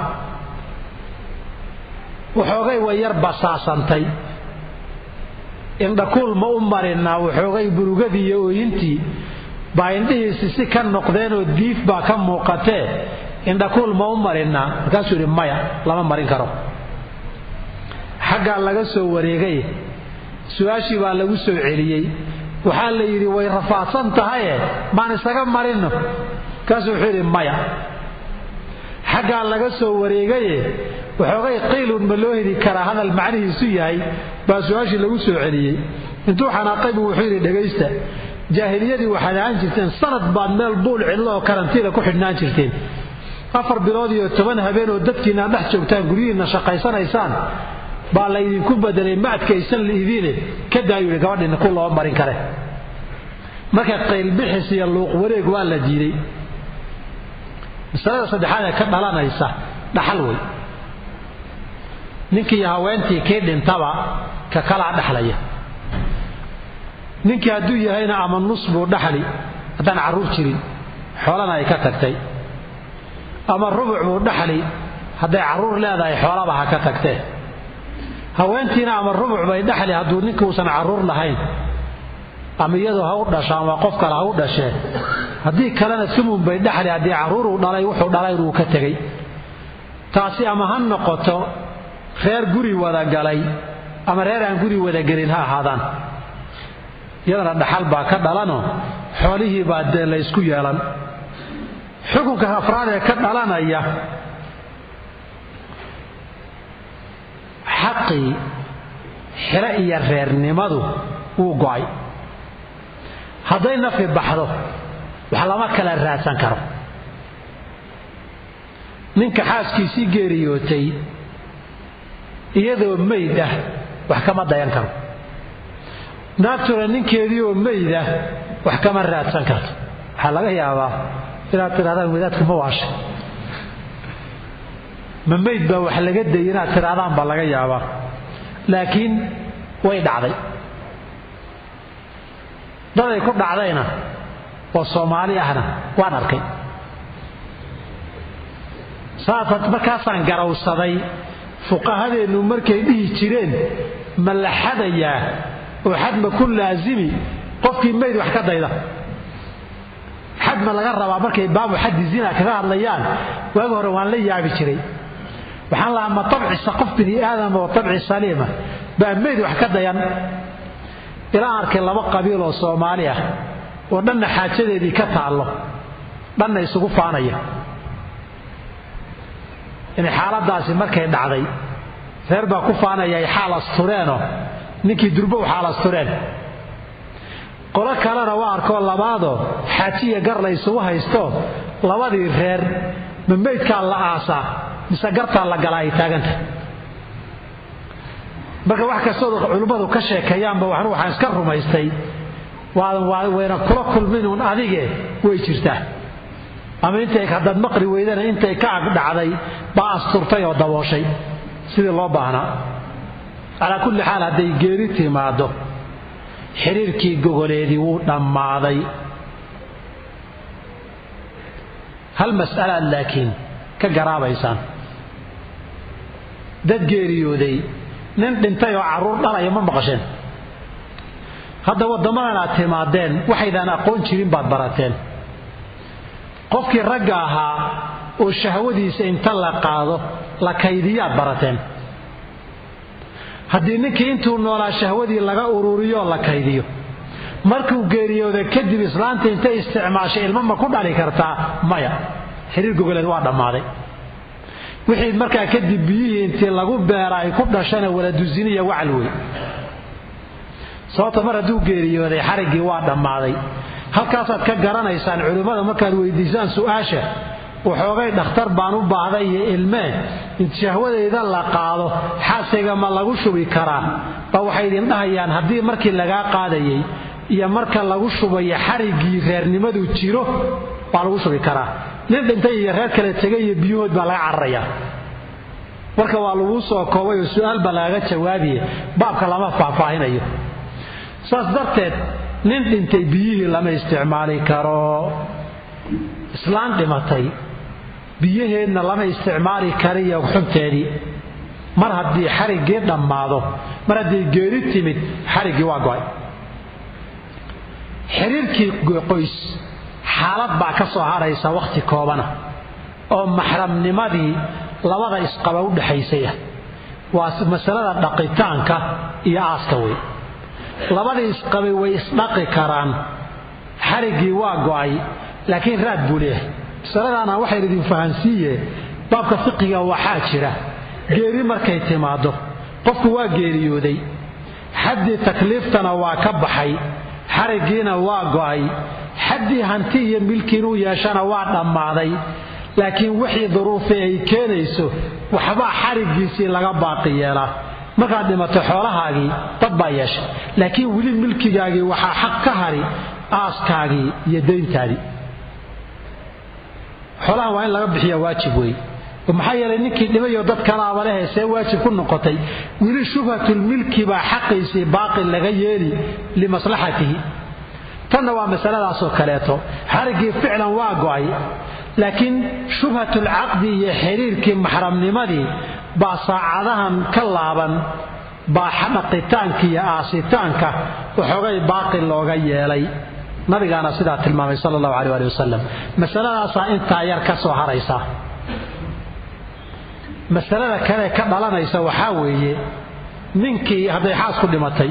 waxoogay way yar basaasantay indhakuul ma u marinaa waxoogay burugadii iyo ooyintii baa indhihiisi si ka noqdeenoo diif baa ka muuqatee indhakuul ma u marinaa markaasuu yidhi maya lama marin karo xaggaa laga soo wareegay su-aashii baa lagu soo celiyey waxaa la yidhi way rafaadsan tahaye maan isaga marinno markaasuu wuxuu yidhi maya xaggaa laga soo wareegaye waxoogay qiilun ma loo heli karaa hadal macnihiisu yahay baa su-aashii lagu soo celiyey intuu xanaaqay buu wuxuu yidhi dhegaysta jaahiliyadii waxaad ahaan jirteen sanad baad meel buul cidlo oo karantiila ku xidhnaan jirteen afar bilood iyo toban habeen oo dadkiinaa dhex joogtaan guryihiinna shaqaysanaysaan baa laydinku bedelay ma adkaysan liidiine ka daayuu yidhi gabadhiina ku loo marin kare marka qaylbixis iyo luuq wareeg waa la diiday masalada saddexaad ee ka dhalanaysa dhaxal wey ninkii haweentii kii dhintaba ka kalaa dhaxlaya ninkii hadduu yahayna ama nus buu dhaxli haddaan carruur jirin xoolana ay ka tagtay ama rubuc buu dhaxli hadday carruur leedahay xoolaba ha ka tagtee haweentiina ama rubuc bay dhaxli hadduu ninkuusan carruur lahayn ama iyadoo ha u dhasho ama qof kale ha u dhashee haddii kalena sumun bay dhaxli haddii carruuruu dhalay wuxuu dhalay inuu ka tegay taasi ama ha noqoto reer guri wada galay ama reer aan guri wada gelin ha ahaadaan iyadana dhaxal baa ka dhalanoo xoolihii baa dee laysku yeelan xukunka afraad ee ka dhalanaya xaqii xilo iyo reernimadu wuu go'ay hadday nafi baxdo wax lama kala raadsan karo ninka xaaskiisii geeriyootay iyadoo mayd ah wax kama dayan karo naagtuna ninkeedii oo mayd ah wax kama raadsan karto waxaa laga yaabaa inaad tidhahdaan wadaadku ma waashay ma mayd baa wax laga dayay inaad tidhahdaan baa laga yaabaa laakiin way dhacday daday ku dhacdayna oo soomaali ahna waan arkay saasa markaasaan garawsaday fuqahadeennu markay dhihi jireen ma la xadayaa oo xad ma ku laasimi qofkii mayd wax ka dayda xad ma laga rabaa markay baabu xaddi zina kaga hadlayaan waagi hore waan la yaabi jiray waxaan lahaa ma tabcisa qof bini aadama oo tabci saliima baa mayd wax ka dayan ilaa arkay laba qabiil oo soomaali ah oo dhanna xaajadeedii ka taallo dhanna isugu faanaya in xaaladaasi markay dhacday reer baa ku faanaya ay xaal astureenoo ninkii durbow xaal astureen qolo kalena waa arkoo labaadoo xaajiya gar la isugu haysto labadii reer ma maydkaa la aasaa mise gartaa la galaa ay taaganta marka wax kastoo culimmadu ka sheekeeyaanba waxnu waxaan iska rumaystay wayna kula kulminuun adige way jirtaa ama intay haddaad maqri weydana intay ka ag dhacday baa asturtay oo dabooshay sidii loo baahnaa calaa kulli xaal hadday geeri timaaddo xiriirkii gogoleedii wuu dhammaaday hal mas'alaad laakiin ka garaabaysaan dad geeriyooday nin dhintay oo carruur dhalaya ma maqasheen hadda waddamadan aad timaadeen waxaydaan aqoon jirin baad barateen qofkii ragga ahaa oo shahwadiisa inta la qaado la kaydiyaad barateen haddii ninkii intuu noolaa shahwadii laga ururiyoo la kaydiyo markuu geeriyooda kadib islaanta intay isticmaashay ilmo ma ku dhali kartaa maya xiriir gogoleed waa dhammaaday wixii markaa kadib biyihii intii lagu beera ay ku dhashana waladusiniya wacal wey sababta mar hadduu geeriyooday xariggii waa dhammaaday halkaasaad ka garanaysaan culimmada markaad weydiisaan su'aasha waxoogay dhakhtar baan u baahday iyo ilmee int shahwadayda la qaado xaasiga ma lagu shubi karaa ba waxay idin dhahayaan haddii markii lagaa qaadayay iyo marka lagu shubayo xariggii reernimadu jiro waa lagu shubi karaa nin dhintay iyo reer kale tegay iyo biyuhood baa laga cararayaa marka waa laguu soo koobay oo su'aal baa lagaga jawaabiye baabka lama faahfaahinayo saas darteed nin dhintay biyihii lama isticmaali karo islaan dhimatay biyaheedna lama isticmaali kariyo xunteedii mar haddii xariggii dhammaado mar haddii geeri timid xariggii waa go'ay xiriirkii qoys xaalad baa ka soo haraysa wakhti koobana oo maxramnimadii labada isqaba u dhexaysaya waa masalada dhaqitaanka iyo aaska wey labadii isqabay way isdhaqi karaan xariggii waa go'ay laakiin raad buu leeyahay masaladaana waxayn idin fahansiiye baabka fiqiga waxaa jira geeri markay timaaddo qofku waa geeriyooday xaddii takliiftana waa ka baxay xariggiina waa go'ay xaddii hanti iyo milki inuu yeeshana waa dhammaaday laakiin wixii duruufi ay keenayso waxbaa xariggiisii laga baaqi yeelaa markaad dhimato xoolahaagii dad baa yeeshay laakiin weli milkigaagii waxaa xaq ka hari aaskaagii iyo dayntaadii xoolahan waa in laga bixiya waajib wey maxaa yeelay ninkii dhimayo dad kalaaba lehe see waajib ku noqotay weli shubhatulmilki baa xaqiisii baaqi laga yeeli limaslaxatihi tanna waa masaladaasoo kaleeto xariggii ficlan waa go'ay laakiin shubhatulcaqdi iyo xiriirkii maxramnimadii baa saacadahan ka laaban baa dhaqitaanka iyo aasitaanka waxoogay baaqi looga yeelay nabigaana sidaa tilmaamay sala allahu aleh ali wasalam masaladaasaa intaa yar ka soo haraysa masalada kale ka dhalanaysa waxaa weeye ninkii hadday xaas ku dhimatay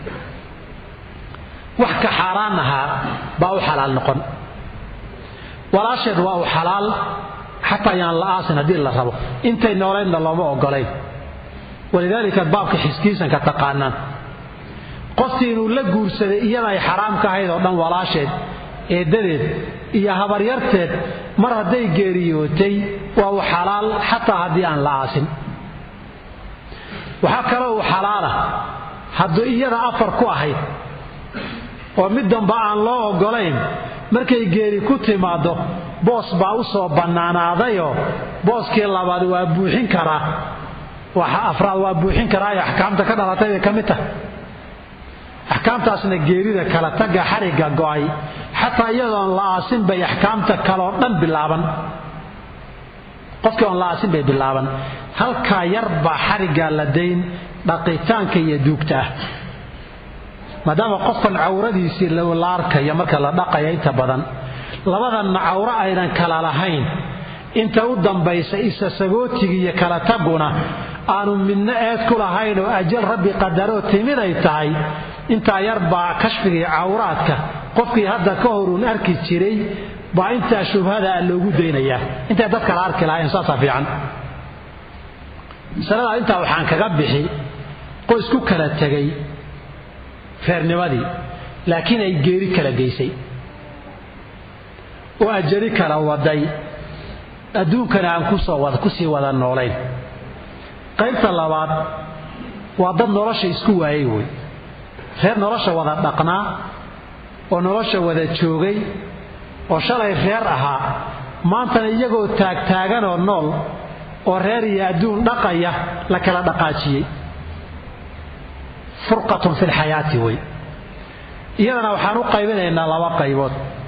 wax ka xaaraan ahaa baa u xalaal noqon walaasheed waa u xalaal xataa yaan la aasin haddii la rabo intay noolaydna looma ogolayn walidaalika baabka xiskiisanka taqaanaan qoftii inuu la guursaday iyada ay xaraam ka ahayd oo dhan walaasheed eeddadeed iyo habaryarteed mar hadday geeriyootay waa u xalaal xataa haddii aan la aasin waxaa kaloo uu xalaala hadduu iyada afar ku ahayd oo mid damba aan loo oggolayn markay geeri ku timaaddo boos baa u soo bannaanaadayoo booskii labaad waa buuxin karaa waxa afraad waa buuxin karaayo axkaamta ka dhalatay bay ka mid tahay axkaamtaasna geerida kala tagga xarigga go'ay xataa iyadoon la aasin bay axkaamta kaleoo dhan bilaaban qofkii oon la aasin bay bilaaban halkaa yar baa xariggaa la dayn dhaqitaanka iyo duugta ah maadaama qofkan cawradiisii la arkaya marka la dhaqaya inta badan labadanna cawro aynan kala lahayn inta u dambaysa isa sagootiga iyo kala taguna aanu midna eed ku lahayn oo ajal rabbi qadaroo timid ay tahay intaa yar baa kashfiga cawraadka qofkii hadda ka horuun arki jiray baa intaa shubhadaa loogu daynayaa intay dad kala arki lahayn saasaa fiican masaladaa intaa waxaan kaga bixi qoys ku kala tegay reernimadii laakiin ay geeri kala geysay oo ajali kala waday adduunkana aan kusii wada noolayn qaybta labaad waa dad nolosha isku waayay wey reer nolosha wada dhaqnaa oo nolosha wada joogay oo shalay reer ahaa maantana iyagoo taagtaaganoo nool oo reer iyo adduun dhaqaya la kala dhaqaajiyey furqatun fi lxayaati wey iyadana waxaan u qaybinaynaa laba qaybood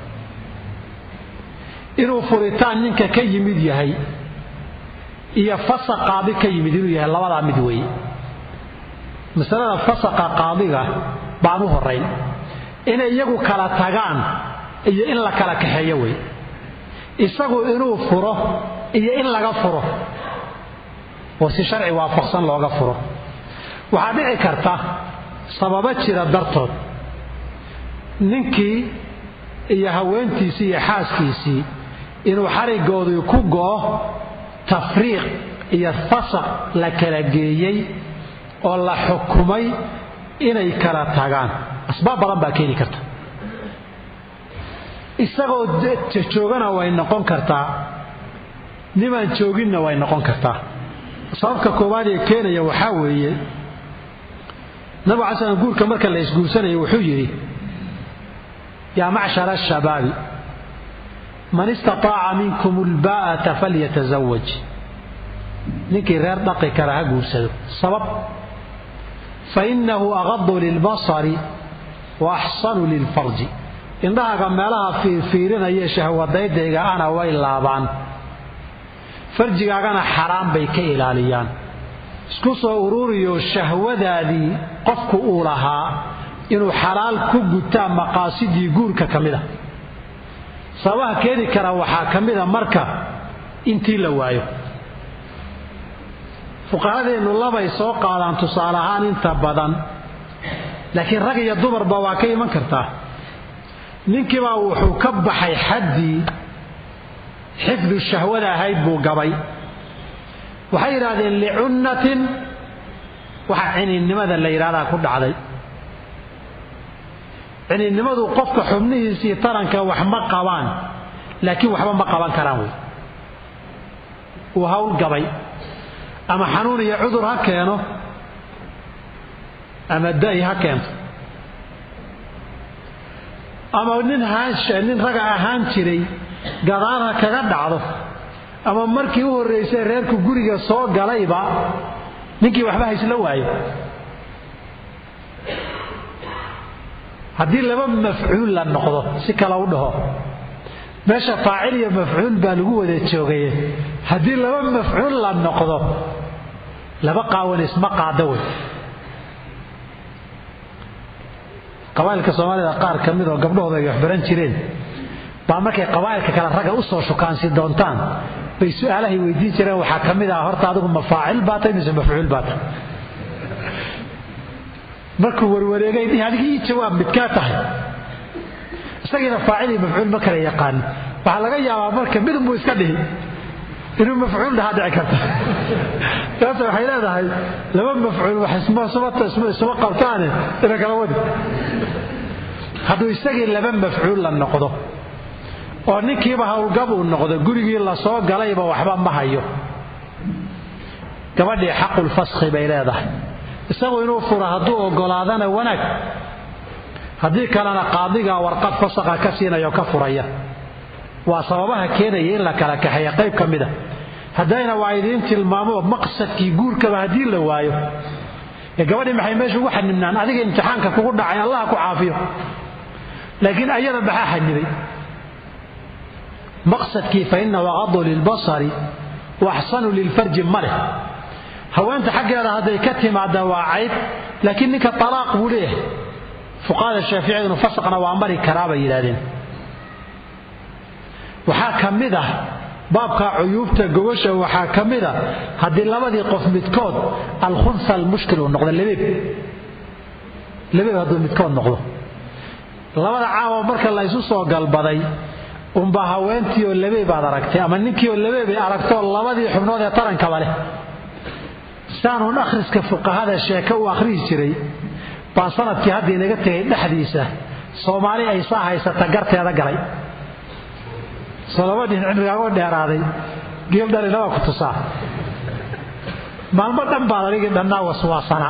inuu furitaan ninka ka yimid yahay iyo fasaq qaadi ka yimid inuu yahay labadaa mid weeye masalada fasaqa qaadiga baan u horayn inay iyagu kala tagaan iyo in la kala kaxeeyo wey isagu inuu furo iyo in laga furo oo si sharci waafaqsan looga furo waxaa dhici karta sababo jira dartood ninkii iyo haweentiisii iyo xaaskiisii inuu xarigoodii ku go'o tafriiq iyo fasaq la kala geeyey oo la xukumay inay kala tagaan asbaab badan baa keeni karta isagoo joogana way noqon kartaa nimaan jooginna way noqon kartaa sababka koowaad ee keenaya waxaa weeye nabigu cala slam guurka marka la isguursanayo wuxuu yidhi yaa macshara ashabaabi man istataaca minkum ulbaa'ata falyatazawaj ninkii reer dhaqi kara ha guursado sabab fainahu agadu lilbasari wa axsanu lilfarji indhahaga meelaha fiirfiirinaya shahwadaydayga ana way laabaan farjigaagana xaraan bay ka ilaaliyaan isku soo ururiyo shahwadaadii qofku uu lahaa inuu xalaal ku gutaa maqaasidii guurka ka mida sababaha keeni kara waxaa ka mida marka intii la waayo fuqahadeennu labay soo qaadaan tusaale ahaan inta badan laakiin rag iyo dumarba waa ka iman kartaa ninkiibaa wuxuu ka baxay xaddii xifdu shahwada ahayd buu gabay waxay yidhaahdeen licunnatin waxa ciniinnimada la yidhahdaa ku dhacday ciniinnimadu qofka xubnihiisii taranka wax ma qabaan laakiin waxba ma qaban karaan wey uu hawl gabay ama xanuun iyo cudur ha keeno ama da'i ha keento ama nin nin raga ahaan jiray gadaal ha kaga dhacdo ama markii u horraysay reerku guriga soo galayba ninkii waxba haysla waayo haddii laba mafcuul la noqdo si kale u dhaho meesha faacil iyo mafcuul baa lagu wada joogaye haddii laba mafcuul la noqdo laba qaawan isma qaada wey qabaa'ilka soomaalida qaar ka mid oo gabdhahooda ay waxbaran jireen baa markay qabaa'ilka kale ragga u soo shukaansi doontaan bay su-aalahay weydiin jireen waxaa ka mid ah horta adigu ma faacil baa tahay mise mafcuul baa tahay markuu warwareegay dhihi adiga ii jawaab midkaa tahay isagiina faacil iyo mafcuul ma kala yaqaan waxaa laga yaabaa marka midunbuu iska dhihi inuu mafcuul dhahaa dhici karta taas waxay leedahay laba mafcuul wax isma qabtaane ina kala wadi hadduu isagii laba mafcuul la noqdo oo ninkiiba howlgab uu noqdo gurigii la soo galayba waxba ma hayo gabadhii xaqulfaskhi bay leedahay isagu inuu furo hadduu ogolaadana wanaag haddii kalena qaadigaa warqad fasaqa ka siinayo ka furaya waa sababaha keenaya in la kala kaxeeya qayb ka mida haddayna waa idiin tilmaamo maqsadkii guurkaba haddii la waayo ee gabadhii maxay meesha ugu xanibnaan adiga imtixaanka kugu dhacay allah ku caafiyo laakiin ayada maxaa xanibay maqsadkii fa inahu aqadu lilbasari wa axsanu lilfarji ma leh haweenta xaggeeda hadday ka timaada waa cayb laakiin ninka talaaq buu leeyahay fuqahada shaaficiyaduna fasaqna waa mari karaa bay yidhahdeen waxaa ka mid ah baabka cuyuubta gogosha waxaa ka mid a haddii labadii qof midkood alkhunsa almushkil uu noqdo lebeeb lebeeb hadduu midkood noqdo labada caawa marka la ysu soo galbaday unbaa haweentii oo lebeeb aad aragtay ama ninkii oo lebeebay aragtoo labadii xubnood ee tarankaba leh saanuun akhriska fuqahada sheeke u akhrihi jiray baan sanadkii hadda inaga tegay dhexdiisa soomaali ay saa haysata garteeda galay soo laba dhin cimrigaago dheeraaday geel dhalina waa ku tusaa maalmo dhan baad adigii dhannaa waswaasana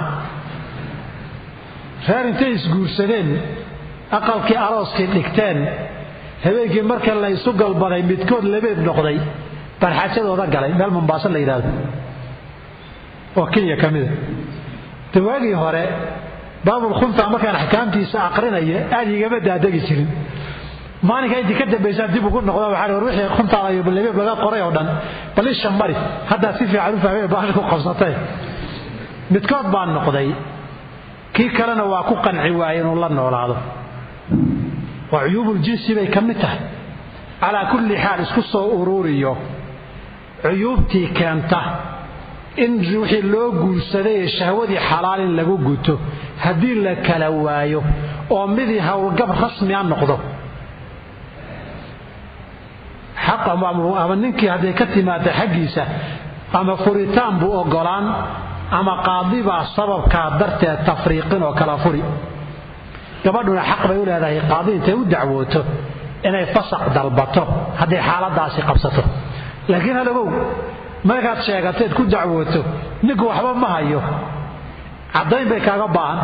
reer intay isguursadeen aqalkii arooskii dhigteen habeenkii marka la isu galbaday midkood labeeb noqday baan xaajadooda galay meel mumbaaso la yidhaahdo oo kenya ka mida de waagii hore baabulkhunta markaan axkaamtiisa aqrinayo aad igama daadegi jirin maalinka intii ka dambaysaa dib ugu noqda waxaa war wixii khuntaada iyo lebeeb laga qoray oo dhan bal isha mari haddaa si fiican u fahmay baasha ku qabsatay midkood baan noqday kii kalena waa ku qanci waayey inuu la noolaado waa cuyuubuljinsi bay ka mid tahay calaa kulli xaal isku soo uruuriyo cuyuubtii keenta in wixii loo guursaday ee shahwadii xalaal in lagu guto haddii la kala waayo oo midii howlgab rasmi a noqdo xaq ama ninkii hadday ka timaada xaggiisa ama furitaan buu ogolaan ama qaadibaa sababkaa darteed tafriiqin oo kala furi gabadhuna xaq bay u leedahay qaadi intay u dacwooto inay fasaq dalbato hadday xaaladaasi qabsato laakiin halagow markaad sheegateed ku dacwooto ninku waxba ma hayo caddayn bay kaaga baahan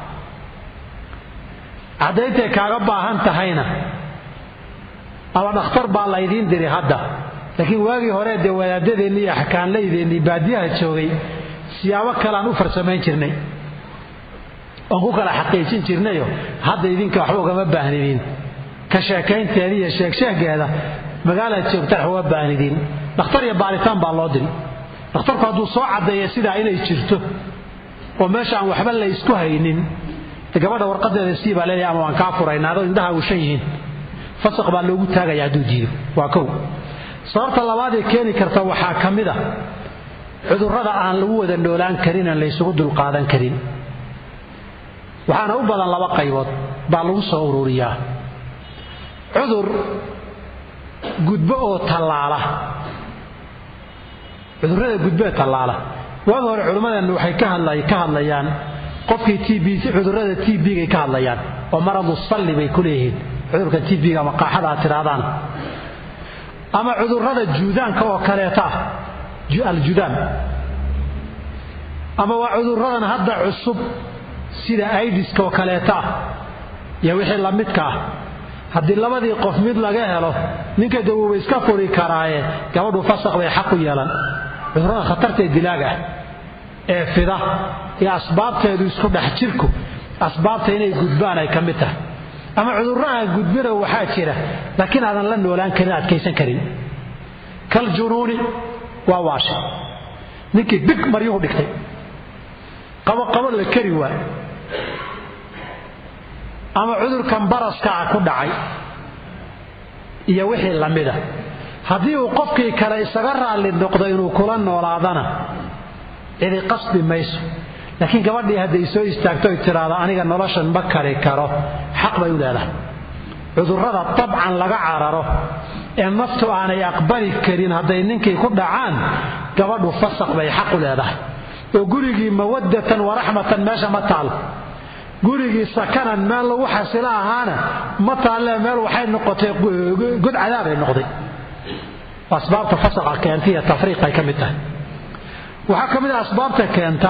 caddayntay kaaga baahan tahayna ama dhakhtar baa laydiin diri hadda laakiin waagii hore dee wadaadadeenni iyo axkaanlaydeenni baadiyaha joogay siyaabo kaleaan u farsamayn jirnay oon ku kala xaqiijin jirnayo hadda idinka waxba ugama baahnidiin ka sheekaynteeda iyo sheegsheegeeda magaalaad joogtaan wax uga baahnidiin dhakhtar iyo baaritaan baa loo diri dhakhtarku hadduu soo caddeeya sidaa inay jirto oo meesha aan waxba la ysku haynin gabadha warqadeeda sii baa leeyahay ama waan kaa furaynaa adoo indhaha ushan yihiin fasaq baa loogu taagaya hadduu diido waa kow sababta labaad ee keeni karta waxaa ka mid a cudurrada aan lagu wada noolaan karin aan laysugu dulqaadan karin waxaana u badan laba qaybood baa lagu soo ururiyaa cudur gudbo oo tallaala cudurrada gudbo ee tallaala waagi hore culimmadeennu waxay ka hadlayaan qofkii tb cudurrada t b-gay ka hadlayaan oo maradu salli bay ku leeyihiin cudurka tb-ga ama qaaxada aad tidhaahdaan ama cudurrada juudaanka oo kaleeta ah aljudaan ama waa cudurradan hadda cusub sida aidiska oo kaleeta ah iyo wixii la midka ah haddii labadii qof mid laga helo ninka dawooba iska furi karaaye gabadhu fasaq bay xaq u yeelan cudurrada khatartae dilaaga ah ee fida iyo asbaabteedu isku dhex jirku asbaabta inay gudbaan ay ka mid tahay ama cudurro aan gudbina waxaa jira laakiin aadan la noolaan karin adkaysan karin kal junuuni waa waashay ninkii big maryuhu dhigtay qaboqabo la kari waay ama cudurkan baraskaa ku dhacay iyo wixii la mida haddii uu qofkii kale isaga raalli noqdo inuu kula noolaadana cidi qasbi mayso laakiin gabadhii hadday soo istaagto y tidhaahdo aniga noloshan ma kari karo xaq bay u leedahay cudurrada dabcan laga cararo ee naftu aanay aqbali karin hadday ninkii ku dhacaan gabadhu fasaq bay xaq u leedahay oo gurigii mawaddatan waraxmatan meesha ma taal gurigii sakanan meel lagu xasilo ahaana ma taalle meel waxay noqotay god cadaabay noqday asbaabta fasaqa keentay iyo tafriiqay ka mid tahay waxaa ka mid a asbaabta keenta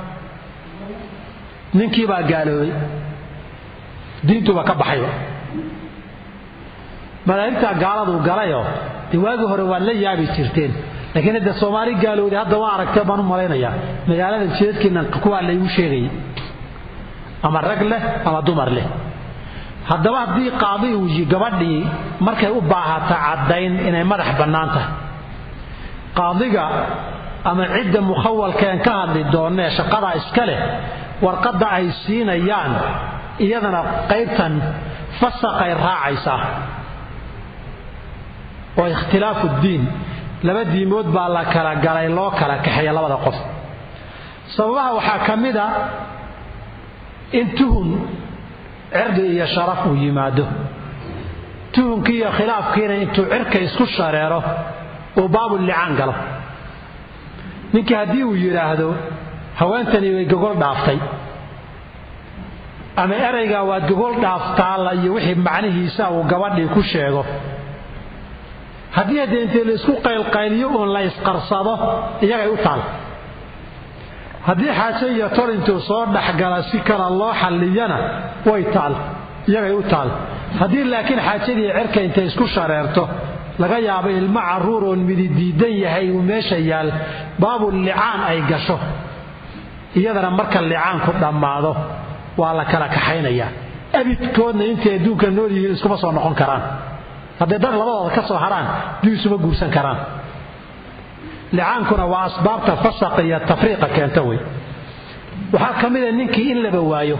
ninkii baa gaaloobay diintuuba ka baxayba madaahibtaa gaaladuu galayoo dee waagii hore waad la yaabi jirteen laakiin hadda soomaali gaalowday hadda waa aragtee baan u malaynayaa magaalada jidadkiina kuwaa laygu sheegayay ama rag leh ama dumar leh haddaba haddii qaadi uu gabadhii markay u baahata caddayn inay madax bannaan tahay qaadiga ama cidda mukhawalkeen ka hadli doonnee shaqadaa iska leh warqadda ay siinayaan iyadana qaybtan fasaqay raacaysaa oo ikhtilaafu ddiin laba diimood baa la kala galay loo kala kaxeeya labada qof sababaha waxaa ka mid a in tuhun cirdi iyo sharaf uu yimaado tuhunkii iyo khilaafkiina intuu cirka isku shareero uu baabullicaan galo ninkii haddii uu yidhaahdo haweentani way gogol dhaaftay ama eraygaa waad gogol dhaaftaalla iyo wixii macnihiisa uu gabadhii ku sheego haddii haddee intee la isku qaylqayliyo uun la isqarsado iyagay u taal haddii xaaje iyo tol intuu soo dhexgala si kale loo xalliyana way taal iyagay u taal haddii laakiin xaajadii cirka intay isku shareerto laga yaabo ilmo carruur oon midi diidan yahay uu meesha yaal baabu licaan ay gasho iyadana marka licaanku dhammaado waa la kala kaxaynayaa abidkoodna intay adduunka nool yihiin iskuma soo noqon karaan hadday dad labadooda ka soo haraan dib isuma guursan karaan licaankuna waa asbaabta fasaqa iyo tafriiqa keenta wey waxaa ka mida ninkii in laba waayo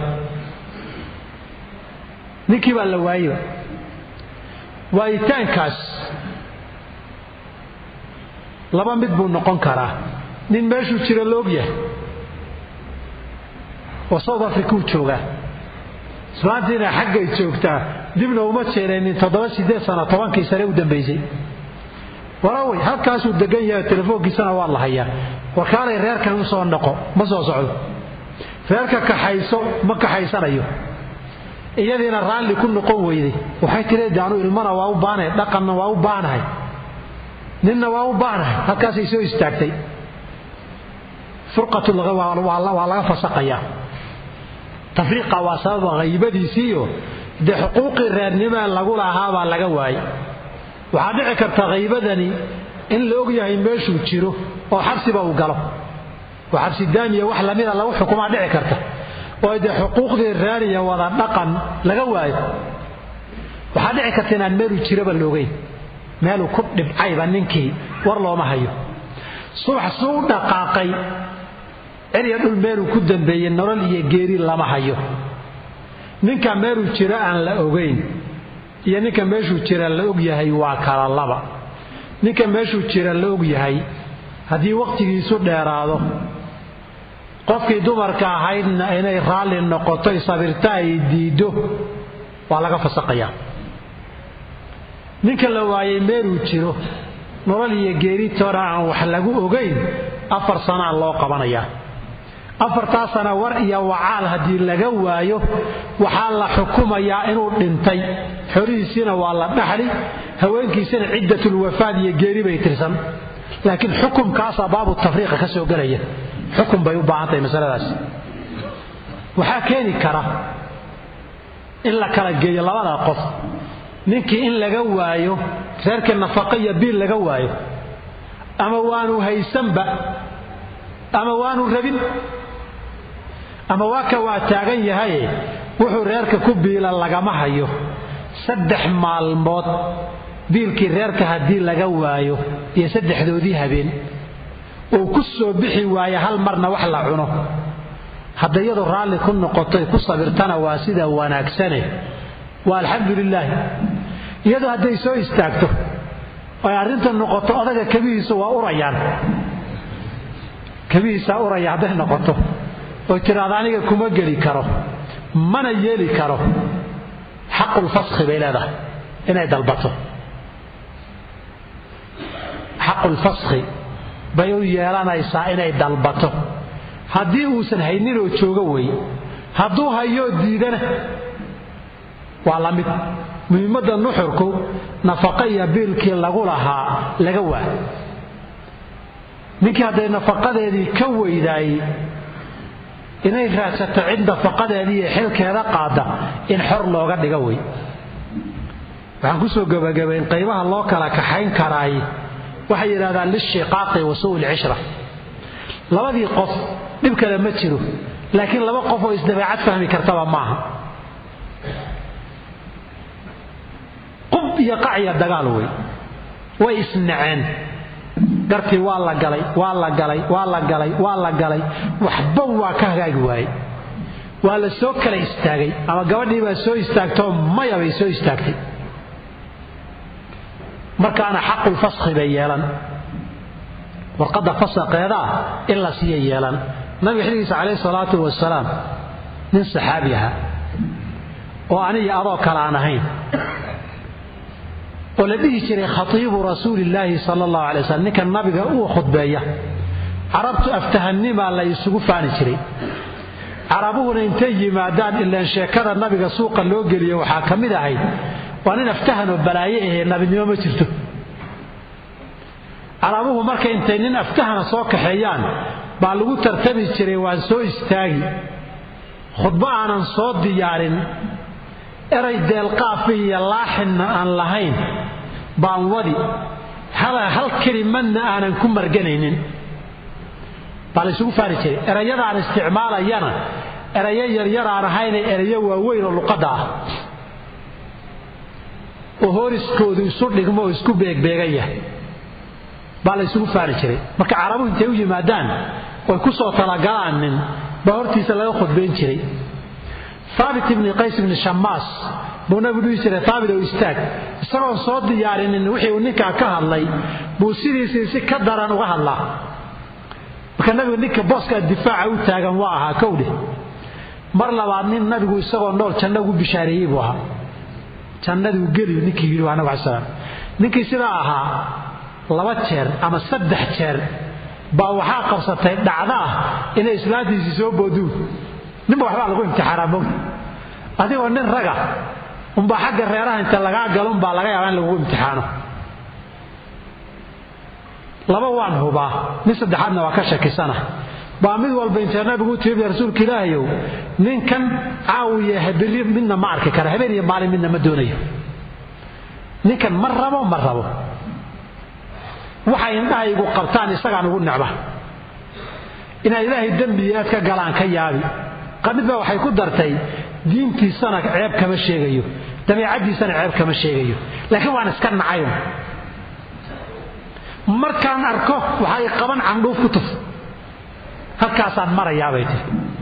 ninkii baa la waayeba waayitaankaas laba mid buu noqon karaa nin meeshuu jira la ogyahay oo south africuu joogaa islaantiina xaggay joogtaa dibna uma jeenaynin toddoba sideed sano tobankii sane u dambaysay warawey halkaasuu degan yahay telefoonkiisana waa la hayaa warkaalay reerkan u soo noqo ma soo socdo reerka kaxayso ma kaxaysanayo iyadiina raalli ku noqon weyday waxay tiri de anu ilmana waa u baanahay dhaqanna waa u baanahay ninna waa u baanahay halkaasay soo istaagtay furqatwaa laga fasaqayaa tafriiqa waa sababa haybadiisiiyo dee xuquuqii reernimee lagu lahaabaa laga waayay waxaa dhici karta haybadani in la og yahay meeshuu jiro oo xabsiba uu galo oo xabsi daamiya wax lamida lagu xukumaa dhici karta oo dee xuquuqdii reeriya wada dhaqan laga waayo waxaa dhici karta inaan meeluu jiraba loogeyn meeluu ku dhibcayba ninkii war looma hayo subax suu u dhaqaaqay cirya dhul meeluu ku dambeeyey nolol iyo geeri lama hayo ninka meeluu jiro aan la ogayn iyo ninka meeshuu jira la og yahay waa kala laba ninka meeshuu jira la og yahay haddii wakhtigiisu dheeraado qofkii dumarka ahaydna inay raalli noqotoy sabirta ay diiddo waa laga fasaqayaa ninka la waayay meeluu jiro nolol iyo geeritoona aan wax lagu ogayn afar sanaa loo qabanayaa afartaa sana war iyo wacaal haddii laga waayo waxaa la xukumayaa inuu dhintay xorihiisiina waa la dhaxli haweenkiisina ciddatulwafaad iyo geeri bay tirsan laakiin xukumkaasaa baabu tafriiqa ka soo gelaya xukum bay u baahan tahay masaladaas waxaa keeni kara in la kala geeyo labada qof ninkii in laga waayo reerka nafaqa iyo biil laga waayo ama waanu haysanba ama waanu rabin ama waa ka waa taagan yahaye wuxuu reerka ku biila lagama hayo saddex maalmood biilkii reerka haddii laga waayo iyo saddexdoodii habeen uu ku soo bixi waayo hal marna wax la cuno hadda iyadu raalli ku noqotoy ku sabirtana waa sida wanaagsane waa alxamdu lilaahi iyadu hadday soo istaagto oy arrinta noqoto odaga kabihiisu waa urayaan kabihiisaa uraya hadday noqoto oy tiraahdo aniga kuma geli karo mana yeeli karo xaqulfaskhi bay leedahay inay dalbato xaqulfaskhi bay u yeelanaysaa inay dalbato haddii uusan hayninoo joogo wey hadduu hayoo diidana waa la mid muhiimadda nuxurku nafaqa iyo biilkii lagu lahaa laga waa ninkii hadday nafaqadeedii ka weydaayey inay raadsato cid nafaqadeedii iyo xilkeeda qaada in xor looga dhiga wey waxaan kusoo gebagabayn qaybaha loo kala kaxayn karaay waxay yidhahdaan lishiqaaqi wa su'u lcishra labadii qof dhib kale ma jiro laakiin laba qof oo isdabeecad fahmi kartaba maaha qub iyo qacya dagaal wey way isnaceen gartii waa la galay waa la galay waa la galay waa la galay waxba waa ka hagaagi waayey waa la soo kala istaagay ama gabadhii baa soo istaagtoo maya bay soo istaagtay markaana xaqulfaskhi bay yeelan warqadda fasaqeedaa in la siiya yeelan nabiga xilligiisa calayhi salaatu wasalaam nin saxaabi ahaa oo aniga adoo kale aan ahayn oo la dhihi jiray khatiibu rasuulillaahi sala allahu alay waslm ninka nabiga uu khudbeeya carabtu aftahanimaa la isugu faani jiray carabuhuna intay yimaadaan ilaan sheekada nabiga suuqa loo geliyo waxaa ka mid ahayd waa nin aftahan oo balaaye ahee nabinimo ma jirto carabuhu marka intay nin aftahana soo kaxeeyaan baa lagu tartami jiray waan soo istaagi khudbo aanan soo diyaarin eray deelqaafi iyo laaxinna aan lahayn baan wadi hal kelimadna aanan ku marganaynin baa la ysugu faari jiray erayadaan isticmaalayana erayo yaryar aan ahayne erayo waaweyn oo luqadda ah oo horiskoodu isu dhigmo oo isku beegbeegaya baa la ysugu faari jiray marka carabuhu intay u yimaadaan oy ku soo talagalaan nin baa hortiisa laga khudbayn jiray haabit ibni qays ibni shamaas buu nabigu dhihi jiray haabit ow istaag isagoon soo diyaarinin wixii uu ninkaa ka hadlay buu sidiisii si ka daran uga hadlaa marka nabigu ninka booskaa difaaca u taagan waa ahaa kowdhe mar labaad nin nabigu isagoo nool janno ugu bishaareeyey buu ahaa jannaduu geliyu ninkii yidhi waa nabig alai slam ninkii sidaa ahaa laba jeer ama saddex jeer baa waxaa qabsatay dhacda ah inay islaantiisii soo booduun ninba waxbaa lagu imtixaanaa mog adigoo nin raga unbaa xagga reeraha inta lagaa galunbaa laga yaabaa in lagugu imtixaano laba waan hubaa nin saddexaadna waa ka shakisana baa mid walba intee nabigu u timiya rasuulka ilaahayow ninkan caawiya habeli midna ma arki kara habeen iyo maalin midna ma doonayo ninkan ma rabo ma rabo waxay indhahaygu qabtaan isagaan ugu necba inaad ilaahay dembi inaad ka galaan ka yaabi qamid baa waxay ku dartay diintiisana ceeb kama sheegayo dabeecaddiisana ceeb kama sheegayo laakiin waan iska nacayo markaan arko waxay qaban candhuuf ku tuf halkaasaan marayaabay tiri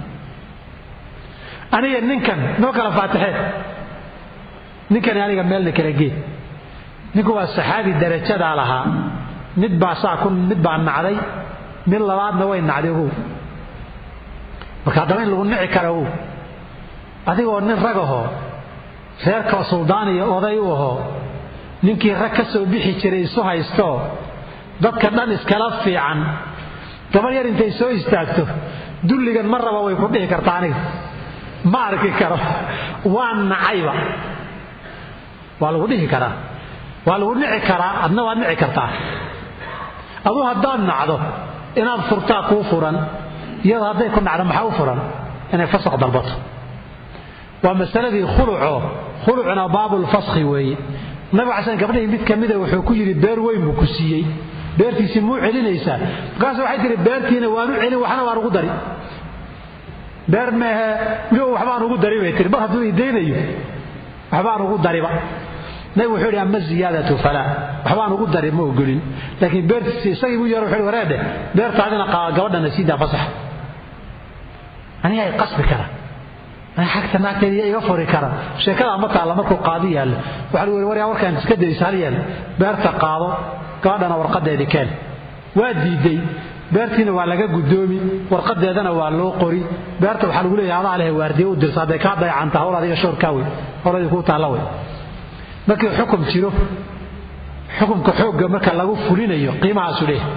aniga ninkan noo kala faatixeen ninkani aniga meelna kala geed ninku waa saxaabi darajadaa lahaa mid baa saa ku mid baa nacday mid labaadna way nacday ogow marka haddaba in lagu nici kara ogow adigoo nin rag ahoo reerka suldaan iyo oday u ahoo ninkii rag ka soo bixi jiray isu haystoo dadka dhan iskala fiican gabar yar intay soo istaagto dulligan ma raba way ku dhihi kartaa aniga ma arki karo waa nacayba waa lagu dhihi karaa waa lagu nici karaa adna waad nici kartaa aduu haddaad nacdo inaad furtaa kuu furan iyadoo hadday ku nacdo maxaa u furan inay fasaq dalbato waa masaladii khuluco khulucna baabulfaskhi weeye nabiga xasan gabdhahii mid ka mida wuxuu ku yidhi beer weyn buu ku siiyey beertiisii muu celinaysaa markaas waxay tihi beertiina waanu celin waxna waan ugu dari beer meehe miyo waxbaan ugu dari bay tii mar hadduu idaynayo waxbaan ugu dariba nabig wuxuu yidhi ama ziyaadatu falaa waxbaan ugu dari ma ogolin laakiin beertiisi isagii buu yaro wuxuu wareedhe beertaadina gabadhana siidaa fasax aniga ay qasbi kara xagta naagteeda iga furi kara sheekadaa ma taalla markuu qaadi yaallo waxaa lagu yidhi waryaa warkaan iska daysa hal yeel beerta qaado gabadhana warqadeedii keen waa diiday beertiina waa laga gudoomi warqadeedana waa loo qori beerta waxaa lagu leeyahay adaa leh waardiye u dirsa hadday kaa dayacanta hawl adiga shoorkaa wey howladii kuu taalla wey markii xukum jiro xukumka xoogga marka lagu fulinayo qiimahaasu leeyahay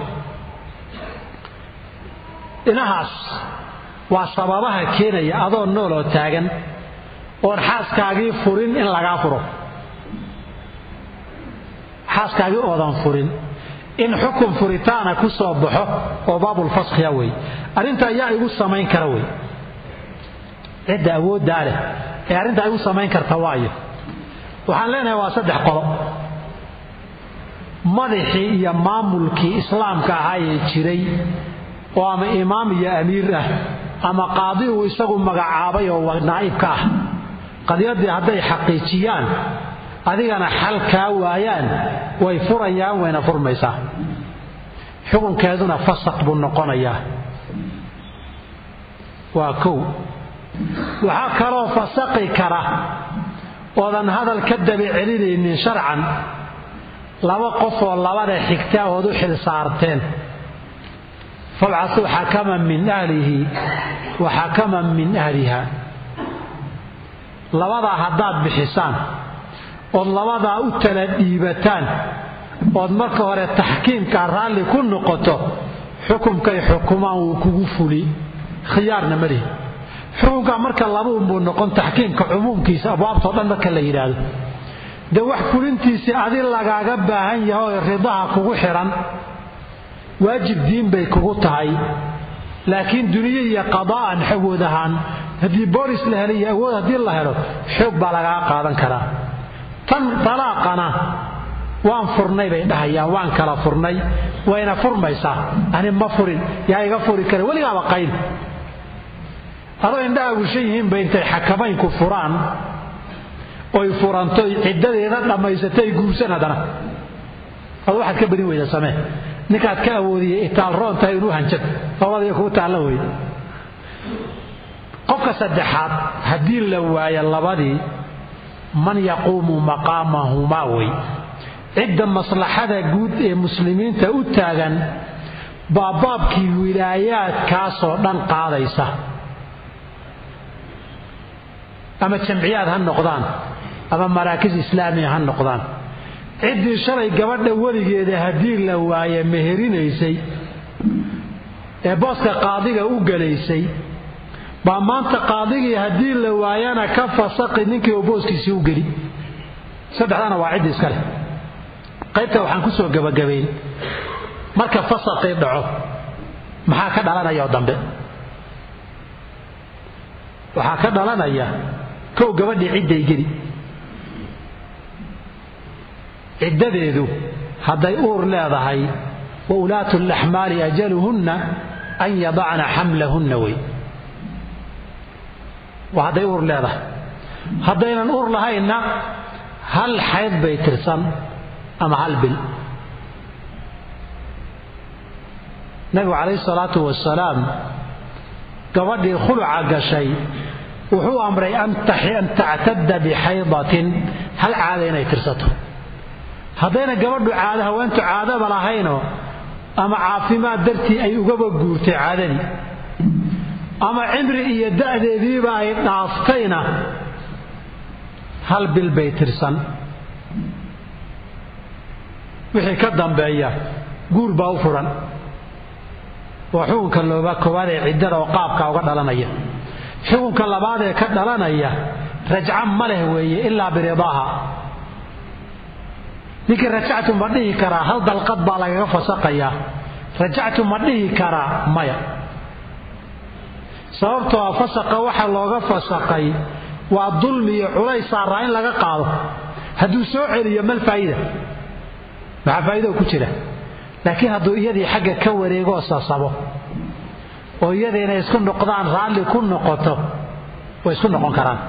dhinahaas waa sababaha keenaya adoo nool oo taagan oon xaaskaagii furin in lagaa furo xaaskaagii oodan furin in xukun furitaana ku soo baxo oo baabulfaskhiya wey arrinta ayaa igu samayn kara wey cidda awooddaa leh ee arrintaa igu samayn karta waayo waxaan leenahay waa saddex qolo madaxii iyo maamulkii islaamka ahaayee jiray oo ama imaam iyo amiir ah ama qaadi uu isagu magacaabay oo naa'ibka ah qadiyadii hadday xaqiijiyaan adigana xal kaa waayaan way furayaan wayna furmaysaa xukunkeeduna fasaq buu noqonayaa waa kow waxaa kaloo fasaqi kara oodan hadal ka daba celinaynin sharcan laba qof oo labada xigta ood u xil saarteen fabcasuu xakaman min ahlihi wa xakaman min ahliha labadaa haddaad bixisaan ood labadaa u tala dhiibataan ood marka hore taxkiimkaa raalli ku noqoto xukumkay xukumaan wuu kugu fuli khiyaarna malihi xukunkaa marka labuunbuu noqon taxkiimka cumuumkiisa abwaabtao dhan marka la yidhaahdo dee wax fulintiisii adi lagaaga baahan yahay oo ridaha kugu xidhan waajib diin bay kugu tahay laakiin duniye iyo qadaa'an awood ahaan haddii boolis la helay iyo awood haddii la helo xoog baa lagaga qaadan karaa tan dalaaqana waan furnay bay dhahayaan waan kala furnay wayna furmaysaa ani ma furin yaa iga furi kara weligaaba qayn adoo indhaha wishan yihiinba intay xakamaynku furaan oy furantoy ciddadeeda dhammaysatay guursan haddana ad waxaad ka badin weyda samee ninkaad ka awoodiyey itaal roontahay inuu hanjad labadii kuu taalla wey qofka saddexaad haddii la waayo labadii man yaquumu maqaamahumaa wey cidda maslaxada guud ee muslimiinta u taagan baa baabkii wilaayaadkaasoo dhan qaadaysa ama jamciyaad ha noqdaan ama maraakis islaamiya ha noqdaan ciddii shalay gabadha weligeeda haddii la waaye meherinaysay ee booska qaadiga u galaysay baa maanta qaadigii haddii la waayana ka fasaqi ninkii oo booskiisii u geli saddexdana waa ciddi iska leh qaybta waxaan ku soo gebagabayn marka fasaqii dhaco maxaa ka dhalanaya oo dambe waxaa ka dhalanaya kow gabadhii cidday geli ciddadeedu hadday uur leedahay wa ulaatu laxmaali ajaluhunna an yadacna xamlahunna wey waa hadday uur leedahay haddaynan uur lahaynna hal xayd bay tirsan ama hal bil nabigu calayhi salaatu wasalaam gabadhii khuluca gashay wuxuu amray an tactadda bixaydatin hal caada inay tirsato haddayna gabadhu caado haweentu caadaba lahaynoo ama caafimaad dartii ay ugaba guurtay caadadii ama cimri iyo da'deediiba ay dhaaftayna hal bil bay tirsan wixii ka dambeeya guur baa u furan waa xukunka looba koowaad ee ciddada oo qaabka uga dhalanaya xukunka labaad ee ka dhalanaya rajca ma leh weeye ilaa biridaaha ninkii rajactu ma dhihi karaa hal dalqad baa lagaga fasaqayaa rajactu ma dhihi karaa maya sababtoo a fasaqa waxa looga fasaqay waa dulmi iyo culays saaraa in laga qaado hadduu soo celiyo mal faa'iida maxaa faa'iida ku jira laakiin hadduu iyadii xagga ka wareegoo sasabo oo iyada inay isku noqdaan raalli ku noqoto way isku noqon karaan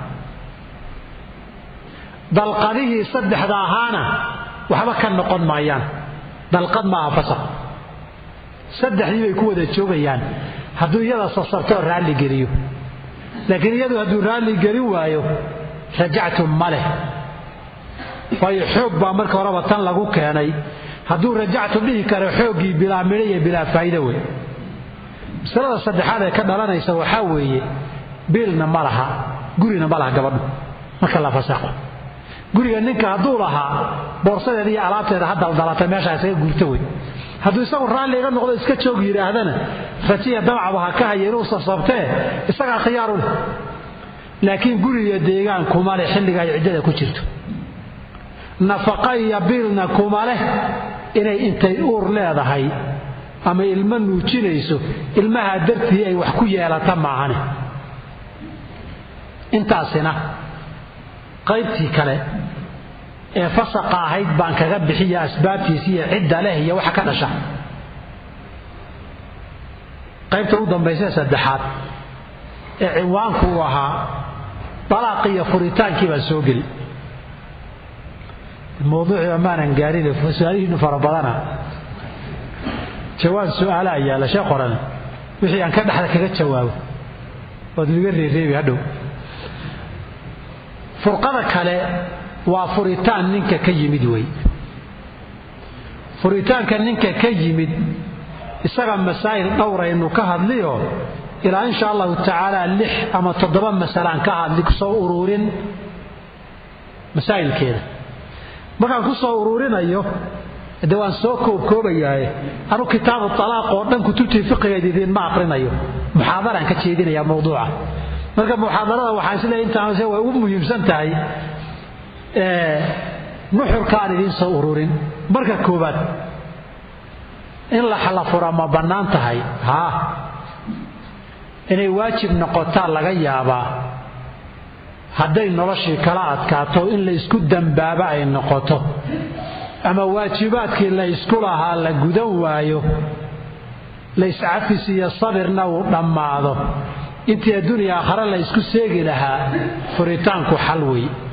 dalqadihii saddexda ahaana waxba ka noqon maayaan dalqad maaha fasaq saddexdii bay ku wada joogayaan hadduu iyada sasabtoo raalli geliyo laakiin iyadu hadduu raalli gelin waayo rajactu ma leh waayo xoog baa marka horeba tan lagu keenay hadduu rajactu dhihi karo xooggii bilaa midho iyo bilaa faa'iido wey masalada saddexaad ee ka dhalanaysa waxaa weeye biilna ma laha gurina ma laha gabadhu marka la fasaqo guriga ninka hadduu lahaa boorsadeeda iyo alaabteeda ha daldalata meeshaa isaga guurta wey hadduu isagu raalli iga noqdo iska joog yidhaahdana rajiya damacba ha ka haya inuu sasabtee isagaa khiyaaru leh laakiin guriga deegaan kuma leh xilliga ay ciddada ku jirto nafaqa iyo biilna kuma leh inay intay uur leedahay ama ilmo nuujinayso ilmahaa dartii ay wax ku yeelata maahane intaasina qaybtii kale ee fasaqa ahayd baan kaga bixiya asbaabtiisi iyo cidda leh iyo waxa ka dhasha qaybta u dambaysa saddexaad ee cinwaanku uu ahaa dalaaqii iyo furitaankii baan soo geli mawduuciiba maanan gaarin su-aalihiinu fara badana jawaab su-aala ayaa la shee qoran wixii aan ka dhexda kaga jawaabo ood liga reereebi hadhow furqada kale waa furitaan ninka ka yimid wey furitaanka ninka ka yimid isaga masaa'il dhowraynu ka hadliyo ilaa insha allahu tacaala lix ama toddoba masalaan ka hadli kusoo uruurin masaa'ilkeeda markaan ku soo uruurinayo de waan soo koobkoobayaaye anu kitaabu alaaq oo dhan kutubtii fiqigeed idiinma aqrinayo muxaadaraan ka jeedinaya mawduuca marka muxaadarada waxaan isleeyahay intaanse way ugu muhiimsan tahay nuxurka aan idiin soo ururin marka koobaad in laxla fura ma bannaan tahay haa inay waajib noqotaa laga yaabaa hadday noloshii kala adkaato in la isku dambaaba ay noqoto ama waajibaadkii la ysku lahaa la gudan waayo la iscafis iyo sabirna uu dhammaado intii adduuniya aakhare la ysku seegi lahaa furitaanku xal wey